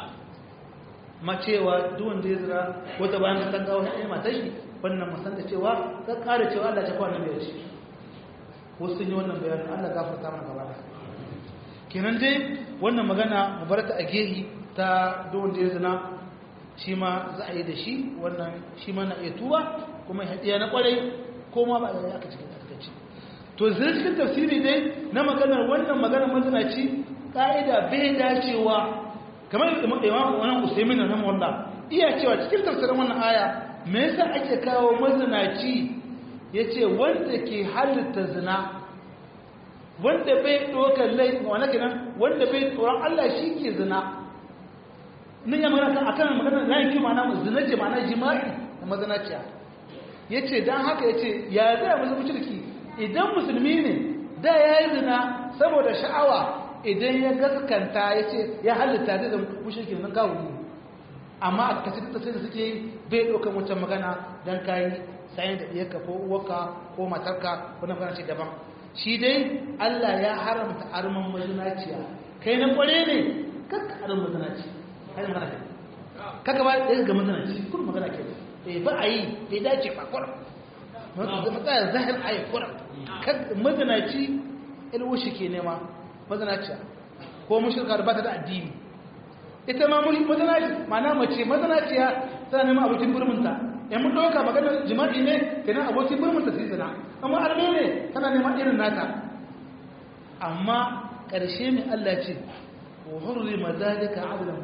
ma cewa duk wanda ya zira wata bayan kan gawo ya matar shi wannan musan da cewa ka kare cewa Allah ta kwana mai wuce wasu sun yi wannan bayanin Allah gafarta mana gaba da kenan dai wannan magana mu bar ta a gehi ta duk wanda ya zina shi ma za a yi da shi wannan shi ma na iya tuwa kuma ya na kwarai ko ma ba da aka cikin takaici to zai cikin tafsiri dai na maganar wannan maganar mazinaci ka'ida bai dacewa kamar imam wannan usaimin na wallah iya cewa cikin tafsirin wannan aya me yasa ake kawo mazinaci yace wanda ke halitta zina wanda bai dokar laifin wani kenan wanda bai tsoron Allah shi ke zina nan ya magana akan magana na yi mana zina ce mana jima'i da mazinaciya ya ce don haka ya ce ya zai musu mushriki idan musulmi ne da ya yi zina saboda sha'awa idan ya gaskanta ya ce ya halitta zai da mushriki nan kawo ne amma a kaci da sai da suke yi bai ɗaukar wancan magana don kayi sayin da ɗiyarka ko uwarka ko matarka ko na magana ce daban shi dai Allah ya haramta arman mazinaciya kai na kware ne kakka arman mazinaciya kai magana ke kaka ba da ga mazinaci kun magana ke eh ba a yi bai dace ba kuram matsaya zahir ayi kuram mazinaci ilwushi ke nema mazinaciya ko mushrika da ba ta da addini ita ma mazinaci ma'ana mace mazinaciya tana neman abokin burmunta yan mun ɗauka maganar jima'i ne kenan abokin burmunta su zina amma arme ne tana neman irin nata amma ƙarshe mai Allah ce wa hurrima zalika adlan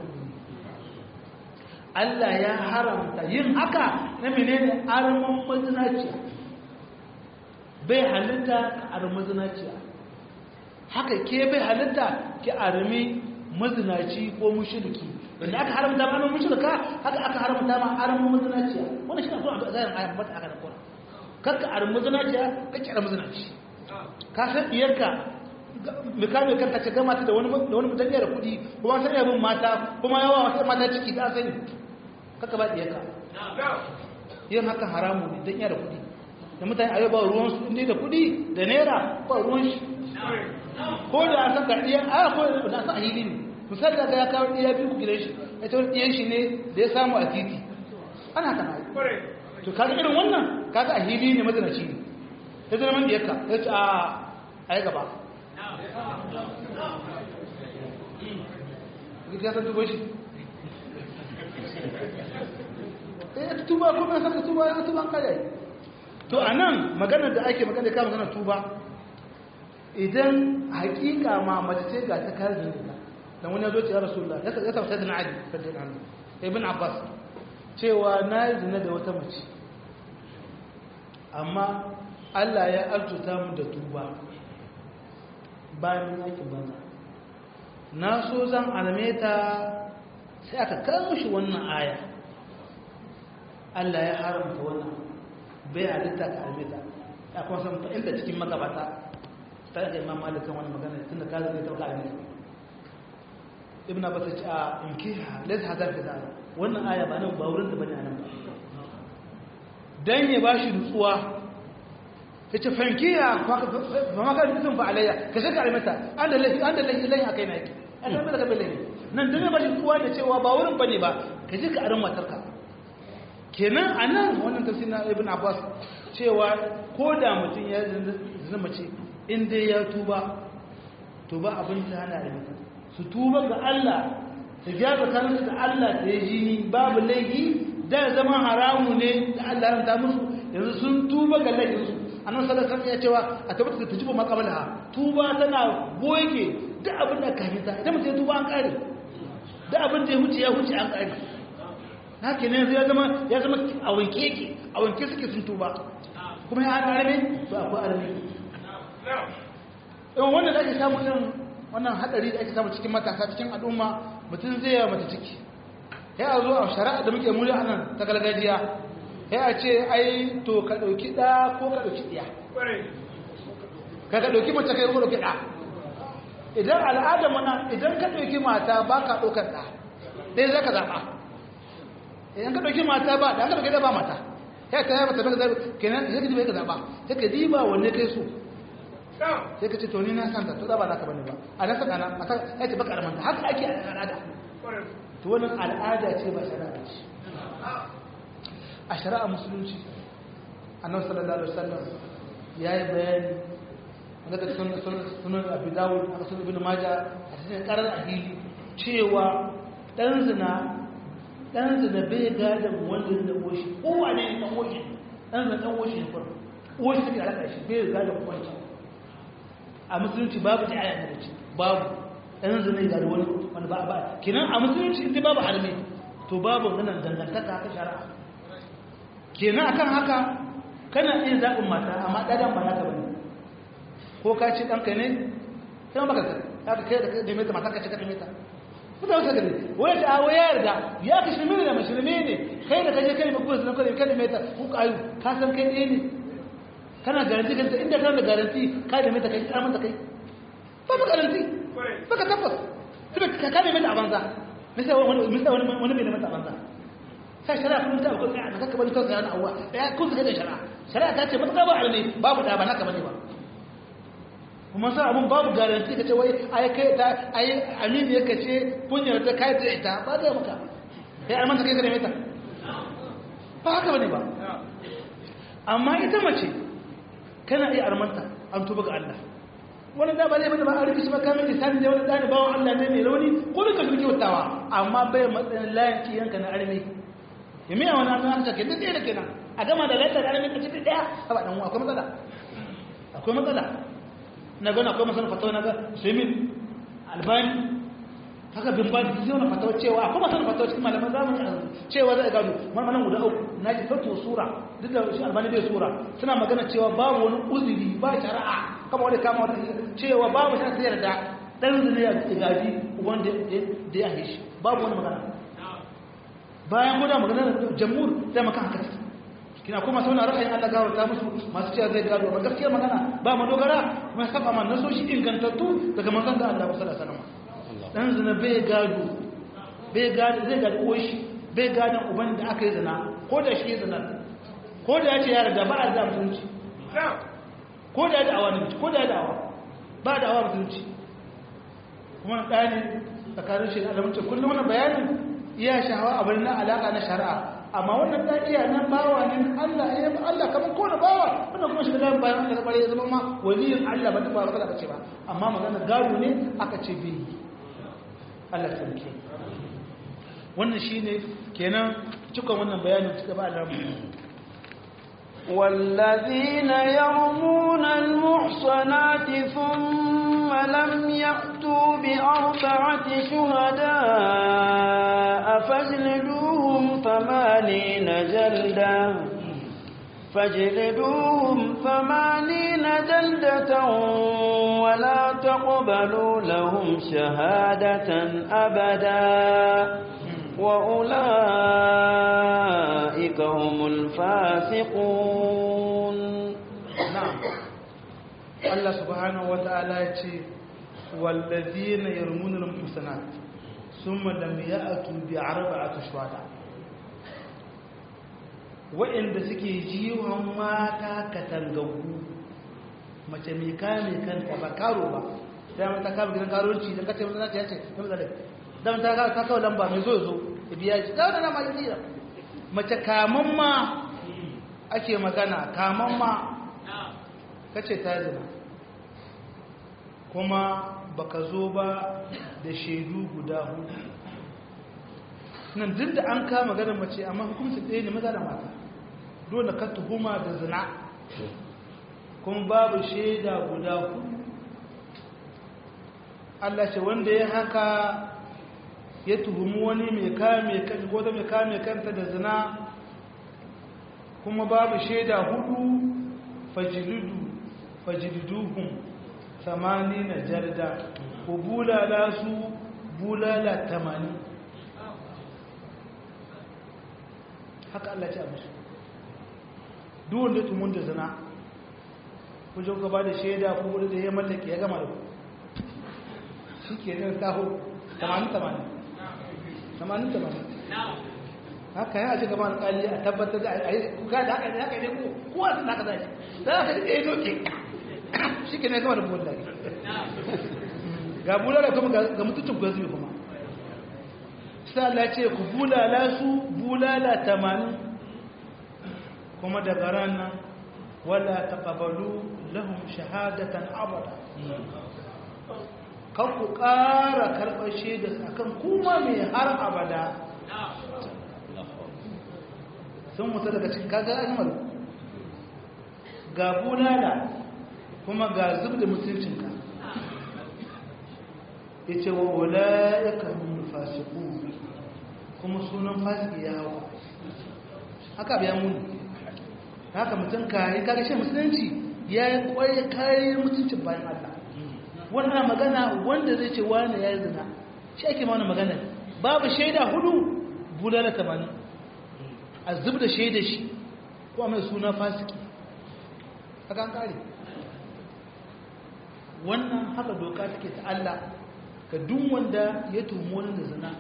Allah ya haramta yin haka na menene arman mazinaciya bai halitta ka armi mazinaciya haka ke bai halitta ki armi mazinaci ko mushriki wanda aka haramta ma mushrika haka aka haramta ma arman mazinaciya wannan shi ne kuma zayin ayan mata aka da kora kakka armi mazinaciya kake armi mazinaci ka san diyarka mikamin kanta ce gama ta da wani mutum da kuɗi kuma sai yabin mata kuma yawa wata mata ciki ta sani kaka ba ɗiyarka yin haka haramu ne don yada kuɗi da mutane a yau ba ruwan su inda da kuɗi da naira ba ruwan shi ko da a san karɗiya a ko da san ahili ne misali da ya kawo ɗiya biyu gidan shi ya ce ɗiyan shi ne da ya samu a titi ana haka na to kaga irin wannan kaga ahili ne mazinaci ne ya zama man ɗiyarka ya ce a yi gaba ya san tubo shi eh tuba ko ban san tuba ya tuba kai to anan maganar da ake magana ka magana tuba idan hakika ma mace ce ga ta kare da dan wani yazo ce ya rasulullah ya ya tabbata da ali sallallahu alaihi ibn abbas cewa na yi zina da wata mace amma Allah ya arzuta mu da tuba bayan yakin banza na so zan alame ta sai aka kawo shi wannan aya Allah ya haramta wannan bai halitta ka alame ta ya kuma san inda cikin magabata ta da imam malikan wani magana tun da kaza zai tauka alame ibn abbas ya ce a in kiha laysa hadar da zara wannan aya ba nan ba wurin da bane anan ba dan ya bashi nutsuwa ya ce fankiya ba maka nufin ba alayya ka shaka alimata an da laifi an da laifi laifi a kai na yake an da mai da kabe laifi nan duniya ba shi kuwa da cewa ba wurin ba ne ba ka ji ka arin matarka kenan a nan wannan tafsir na ibn abbas cewa ko da mutum ya zina mace in dai ya tuba tuba abin ta hana da mutum su tuba ga allah su gyara kansu da allah ta yi jini babu laifi da zama haramu ne da allah ya musu yanzu sun tuba ga laifinsu annan sallallahu alaihi ya cewa a tabbata da tujibu maqabalaha tuba tana goge duk abin da ka hita idan mutum ya tuba an kare duk abin da ya huce ya huce an kare haka ne ya zama ya zama a wanke yake a wanke suke sun tuba kuma ya hana arme to akwai arme yawan wanda da ake samu irin wannan hadari da ake samu cikin matasa cikin al'umma mutum zai yawa mata ciki ya a zo a shari'a da muke muli a nan ta gargajiya ya a ce ai to ka ɗauki ɗa ko ka ɗauki ɗiya ka ka ɗauki mace kai ko ɗauki ɗa idan al'adar mana idan ka ɗauki mata ba ka ɗaukar ɗa ɗaya za ka zaɓa idan ka ɗauki mata ba ɗan ka ɗauki ɗa ba mata ya ta yaba tabbata zaɓi kenan sai ka diba ka zaɓa sai ka diba wanne kai so sai ka ce to ni na santa to ba naka bane ba a na saka na mata ya ce baka ramanta haka ake a al'ada to wannan al'ada ce ba shari'a ce a shari'a musulunci annabi sallallahu alaihi wasallam yayi bayani daga sunan sunan Abu Dawud da sunan Ibn Majah a cikin karar ahili cewa dan zina dan zina bai gadan wanda da koshi kowa ne dan koshi dan zina dan koshi ne farko koshi take alaka shi bai gadan koshi a musulunci babu ta aya da ce babu ɗan zane ga da wani wani ba ba kenan a musulunci inda babu harme to babu ganin dangantaka ta shari'a kenan akan haka kana iya zaɓin mata amma ɗadan ba naka bane ko ka ce ɗanka ne sai baka ka ka kai da kai da mata mata ka ce ka da mata kuma wata gari wani ta awo ya yarda ya ka shirme ne da mashirme ne kai da kaje kai mai kuma sunan kai kai da mata ku kayu ka san kai ɗaya ne kana garanti kanta inda kana da garanti ka da mata kai ka mata kai ba ba garanti ba ka tabbas kuma ka ka da mata a banza misali wani misali wani wani bai da mata a banza sai shari'a kun ta ko sai ka bari to sai ana awwa ya kun ga da shari'a shari'a ta ce mata ba alne babu da ba naka bane ba kuma sai abun babu garanti kace wai ai kai ta ai amini yake ce kunyar ta kai ta ita ba da maka sai an manta kai da mata ba haka bane ba amma ita mace kana iya armanta an tuba ga Allah wani da ba zai bada ba a rufe shi ba kamar lisani da wani ɗani bawan Allah ne mai rauni ko da ka shuke watawa amma bai matsayin layin kiyanka na arme ya miya wani abin haka ke duk da kenan a gama da lantar arme ka cikin ɗaya a ba ɗan akwai matsala akwai matsala na gana akwai masana fatawa na ga sumin albani haka bin ba da zai wani fatawa cewa akwai masana fatawa cikin malaman zamani a cewa zai gado malaman guda uku na ji farko sura duk da shi albani bai sura suna magana cewa babu wani uzuri ba shari'a kama wani kama wata cewa babu shari'a ta yarda dan zane ya gaji wanda da ya shi babu wani magana bayan guda magana da jamhur sai maka haka kina kuma sauna ra'ayin Allah gawar ta musu masu cewa zai gado ba gaskiya magana ba mu dogara kuma saba man naso shi ingantattu daga manzon da Allah sallallahu alaihi wasallam dan zina bai gado bai gado zai gado uwar shi bai gadon uban da aka yi zina ko da shi zina ko da ya ce yara da ba a da mutunci ko da ya da'awa ne ko da ya da'awa ba da'awa mutunci kuma na ɗaya ne tsakanin shi da alamunci kullum wani bayanin iya shahawa a bari na alaƙa na shari'a amma wannan ta iya nan bawa ne Allah ya yi Allah kamar ko da bawa wannan kuma shiga layin bayan Allah ya zama ma waliyin Allah ba ta ba ba ce ba amma magana gado ne aka ce bai yi Allah sarki wannan shine kenan cikon wannan bayanin cika ba Allah والذين يرمون المحصنات ثم لم يأتوا بأربعة شهداء فاجلدوهم ثمانين جلدا فاجلدوهم ثمانين جلدة ولا تقبلوا لهم شهادة أبدا وأولئك هم الفاسقون نعم الله سبحانه وتعالى يقول والذين يرمون المحسنات ثم لم يأتوا بأربعة شهداء waɗanda suke jiwon mata katangagu mace mai kame kanta ba karo ba dama ta kama gidan karuwanci don kace wanda ya ce na mazalai dama ta kawo lamba mai zo zo ya biya shi da wadanda ma yi tsira mace kaman ma ake magana kaman ma kace ta zina kuma baka zo ba da shaidu guda hudu nan duk da an kama maganar mace amma hukumci ɗaya ne maza da mata dole ka tuhuma da zina kuma babu shaida guda hudu Allah ce wanda ya haka ya tuhumi wani mai kame kan ko da mai kame kanta da zina kuma babu shaida hudu fajilidu fajiliduhum samani na jarda ku bulala su bulala tamanin haka Allah ce a musu duk wanda tumun da zina wajen gaba da shaida ko wani da ya mallake ya gama da ku shi ke nan taho tamanin tamanin tamanin tamanin haka yana ce gaba alƙali a tabbatar da a yi kuka da haka ne haka ne ko kowa sun haka zai da haka da ya doke shi ke ne gama da buwan lagi ga bulala kuma ga mutuncin gwazi kuma sai Allah ce ku bulala su bulala tamanin kuma daga ranar wala taqabalu lahum shahadatan abada kan ku ƙara karɓar shaida akan kuma mai har abada sun mutu daga cikin kaga animal ga bulala kuma ga zub da mutuncinka ya ce wa wula'ika hun fasiku kuma sunan fasiki ya hawa haka biya muni haka mutum kayi kaga shi musulunci ya yi kwaye kayan mutuncin bayan Allah wannan magana wanda zai ce wani ya yi zina shi ake ma wani magana babu shaida hudu bulala tamanin a zub da shaida shi ko mai suna fasiki haka an kare wannan haka doka take ta Allah ga duk wanda ya tumo wani da zina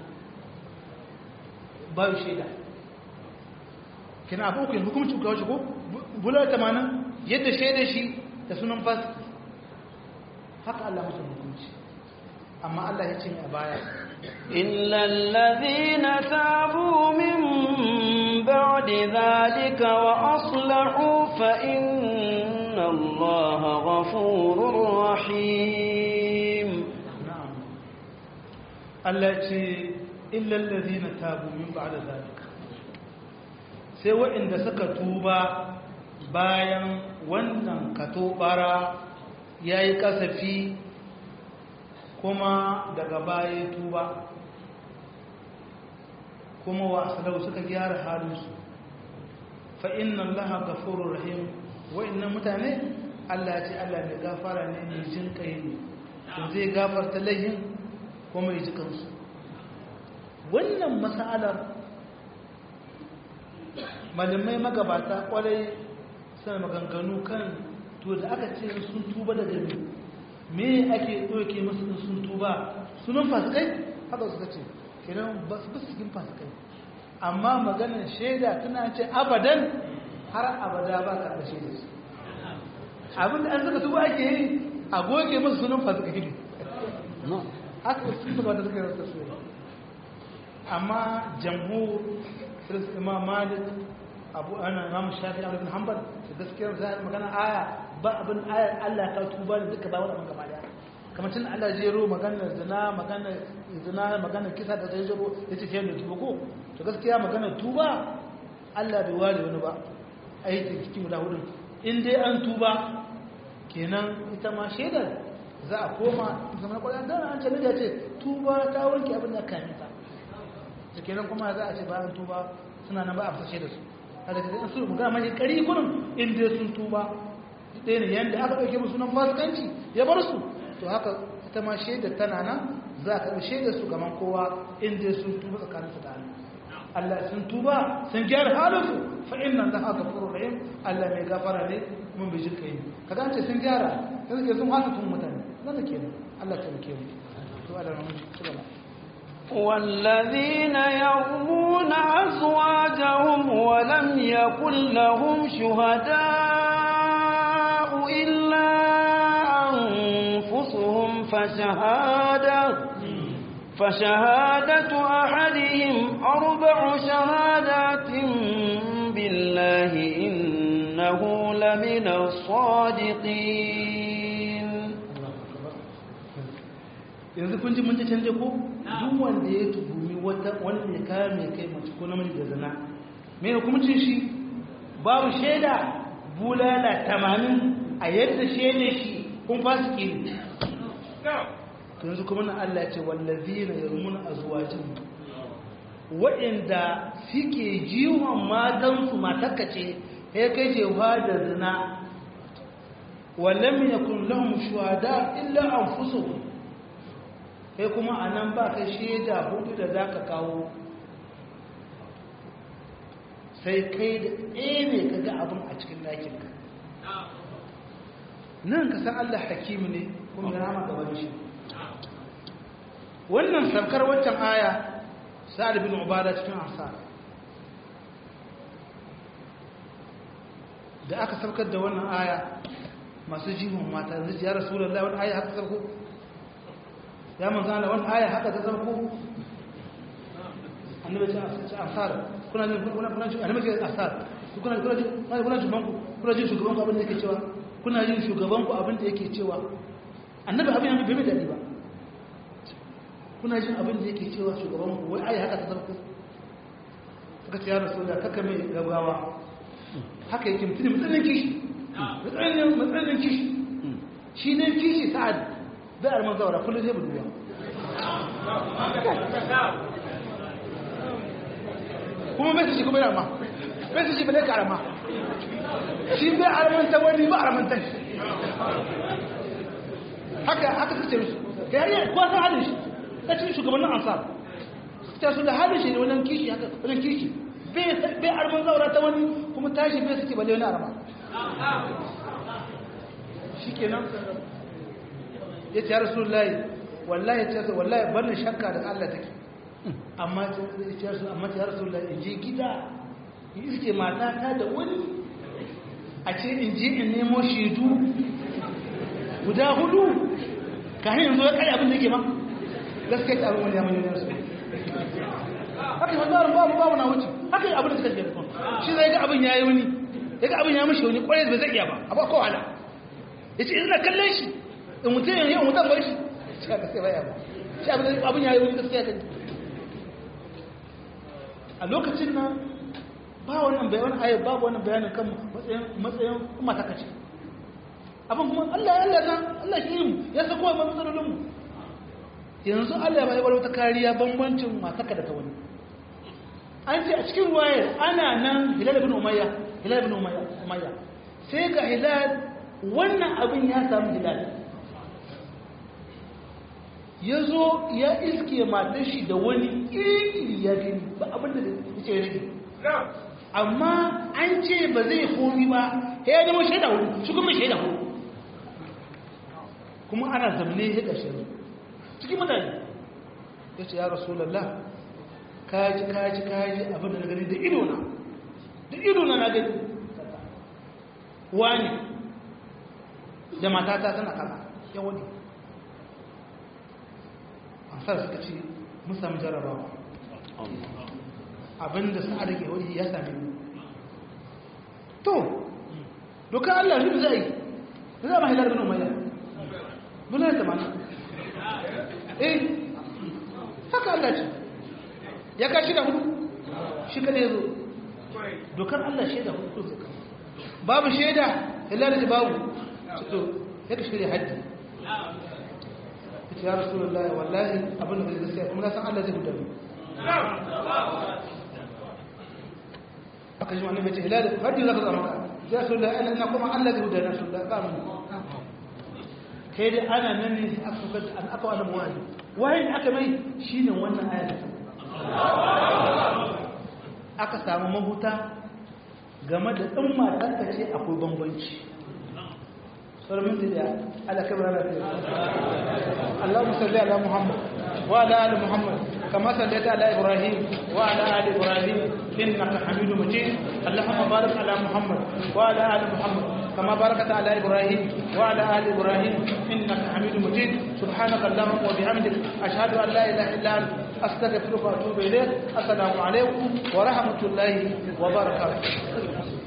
babu shaida kina abu ku hukumci ga shi ko bular tamanin yadda shaida shi da sunan fasiki haka Allah musu hukunci amma Allah ya ce a baya إلا الذين تابوا من بعد ذلك وأصلحوا فإن الله غفور رحيم na'am Allah ya ce illa allazina tabu min ba'da zalika sai waɗanda suka tuba bayan wannan katobara yayi kasafi kuma daga baya tuba kuma wa asalau suka gyara halinsu fa inna allaha ghafurur rahim wa'annan mutane Allah ya ce Allah mai gafara ne mai jin kai ne to zai gafarta laihin kuma ya ji kansu wannan mas'alar malamai magabata kwarai suna maganganu kan to da aka ce sun tuba daga ne me ake ɗauke masu in sun tuba sunan fasikai haka suka ce kenan ba su basu cikin fasikai amma maganar shaida tana ce abadan har abada ba ka da shaida su abin da an suka tuba ake yi a goge masu sunan fasikai ne haka sun tuba da suka yi rasa su amma jamhur firis imam malik abu ana imam shafi a ibn hanbal da gaskiyar za magana aya ba abin ayar Allah ta tuba da duka ba wannan gaba daya kamar tun Allah jero maganar zina maganar zina maganar kisa da zai jero yace sai da tuba ko to gaskiya maganar tuba Allah bai ware wani ba aikin cikin guda hudu in dai an tuba kenan ita ma shaidar za a koma zama kwanan da an ce da ce tuba ta wanke abin da kamita da kenan kuma za a ce bayan tuba suna nan ba a fasashe da su a daga zai su magana mai kari kurin inda sun tuba ɗaya ne yadda aka ɗauke musu nan fasikanci ya bar su to haka ita ma shaida tana nan za ka shaida su gaban kowa inda sun tuba tsakanin su da Allah Allah sun tuba sun gyara halinsu fa inna Allah ghafurur rahim Allah mai gafara ne mun bi jinka yi kaga ce sun gyara sai suke sun hasa tun mutane nan da kenan Allah ta muke mu to Allah mun ci gaba والذين يرمون أزواجهم ولم يكن لهم شهداء إلا أنفسهم فشهادة فشهادة أحدهم أربع شهادات بالله إنه لمن الصادقين yanzu kun ji mun ji canje ko duk wanda ya tuhumi wata wanda ya kame kai mace ko namiji da zina me hukuncin shi babu shaida bulala tamanin a yadda shaida shi kun fasiki ne to yanzu kuma na Allah ya ce wallazina yarmuna azwajin waɗanda suke jiwon matansu matakkace ya kai jewa da zina wallam yakun lahum shuhada illa anfusuhum kai kuma a nan ba ka shaida hudu da za ka kawo sai kai da ɗebe ka ga abin a cikin ɗakinka nan ka san Allah hakimi ne kuma ya rama gaban shi wannan saukar waccan aya sa'ad bin ubada cikin asar da aka saukar da wannan aya masu jihun mata zai ya rasulullahi wannan aya haka sauko ya manzo Allah wannan aya haka ta sauko annabi ce asar kuna jin kuna kuna jin annabi ce asar kuna kuna jin kuna jin banku kuna jin shugaban ku abin da yake cewa kuna jin shugaban ku abin da yake cewa annabi abin ya bai dadi ba kuna jin abin da yake cewa shugaban ku wai ai haka ta sauko suka ce ya rasulullahi kaka mai gaggawa haka yake mutum matsalin kishi matsalin kishi shi ne kishi sa'ad bai arman zaura kullum zai buduwa kuma bai su shi kuma yamma bai su shi bai karama shi bai armanta wani ba armantar shi haka haka suke musu ka yari kuwa san halin shi ta cikin shugabannin ansar ta su da halin shi ne wajen kishi haka wajen kishi bai arman zaura ta wani kuma tashi bai suke balle wani arma shi ke nan ya ce ya rasu layi wallahi ya ce wallahi barin shakka da allah take amma ya rasu layi in je gida in iske matata da wani a ce in je in nemo shaidu guda hudu ka hanyar zo ya kare abin da ke ma gaskiya ta abin wani ya manyan su haka yi wannan babu babu na wuce haka yi abin da suka ke rikon shi zai ga abin ya yi wani ya ga abin ya mashi wani kwarai bai zai iya ba a ba kowa ya ce ina kallon shi in mutum yanzu yau mutum bar shi shi haka sai baya ba shi abin ya yi wani gaskiya kan a lokacin nan ba wannan bayanan ayat babu wannan bayanin kan matsayin matsayin kuma ta kace abin kuma Allah ya Allah Allah shi mu ya sako wa matsalolin mu yanzu Allah ya bayar wata kariya bambancin mataka da ta wani an ce a cikin ruwayar ana nan hilal ibn umayya hilal ibn umayya sai ga hilal wannan abin ya samu hilal ya zo ya iske matar shi da wani iri ya gani ba abin da ya ce rage amma an ce ba zai komi ba ya zama shaida hudu shi kuma shaida hudu kuma ana zamne ya ƙashe cikin mutane ya ce ya rasulallah kaji kaji kaji abin da na gani da ido na da ido na na gani wani da matata tana kaza ya wani ansar suka ce mun sami jarabawa abinda sa'ad ke wani ya sami mu to doka Allah shi zai yi za ma hilar bin umayya bula ta mana eh haka Allah ce ya kashi da hudu shi kada ya zo dokar Allah shaida hudu zaka babu shaida illa da babu to ya ka shirya haddi ya rasulullahi wallahi abin da zai gaskiya kuma na san Allah zai hudu aka ji wani mace hilal haddi zaka zama ka ya rasulullahi ana ina kuma Allah zai hudu na rasulullahi ba mun kai dai ana nan ne aka fuka an aka wani muwaji wayin aka mai shine wannan ayat aka samu mahuta game da ɗin matarka ce akwai bambanci sauran da ala kamar ala fiye Allah musalli ala Muhammad wa ala ali Muhammad kama sallaita ala Ibrahim wa ala ali Ibrahim innaka Hamidu Majid Allahumma barik ala Muhammad wa ala ali Muhammad kama barakata ala Ibrahim wa ala ali Ibrahim innaka Hamidu Majid subhanaka Allahumma wa bihamdik ashhadu an la ilaha illa anta astaghfiruka wa atubu ilayk assalamu alaikum wa rahmatullahi wa barakatuh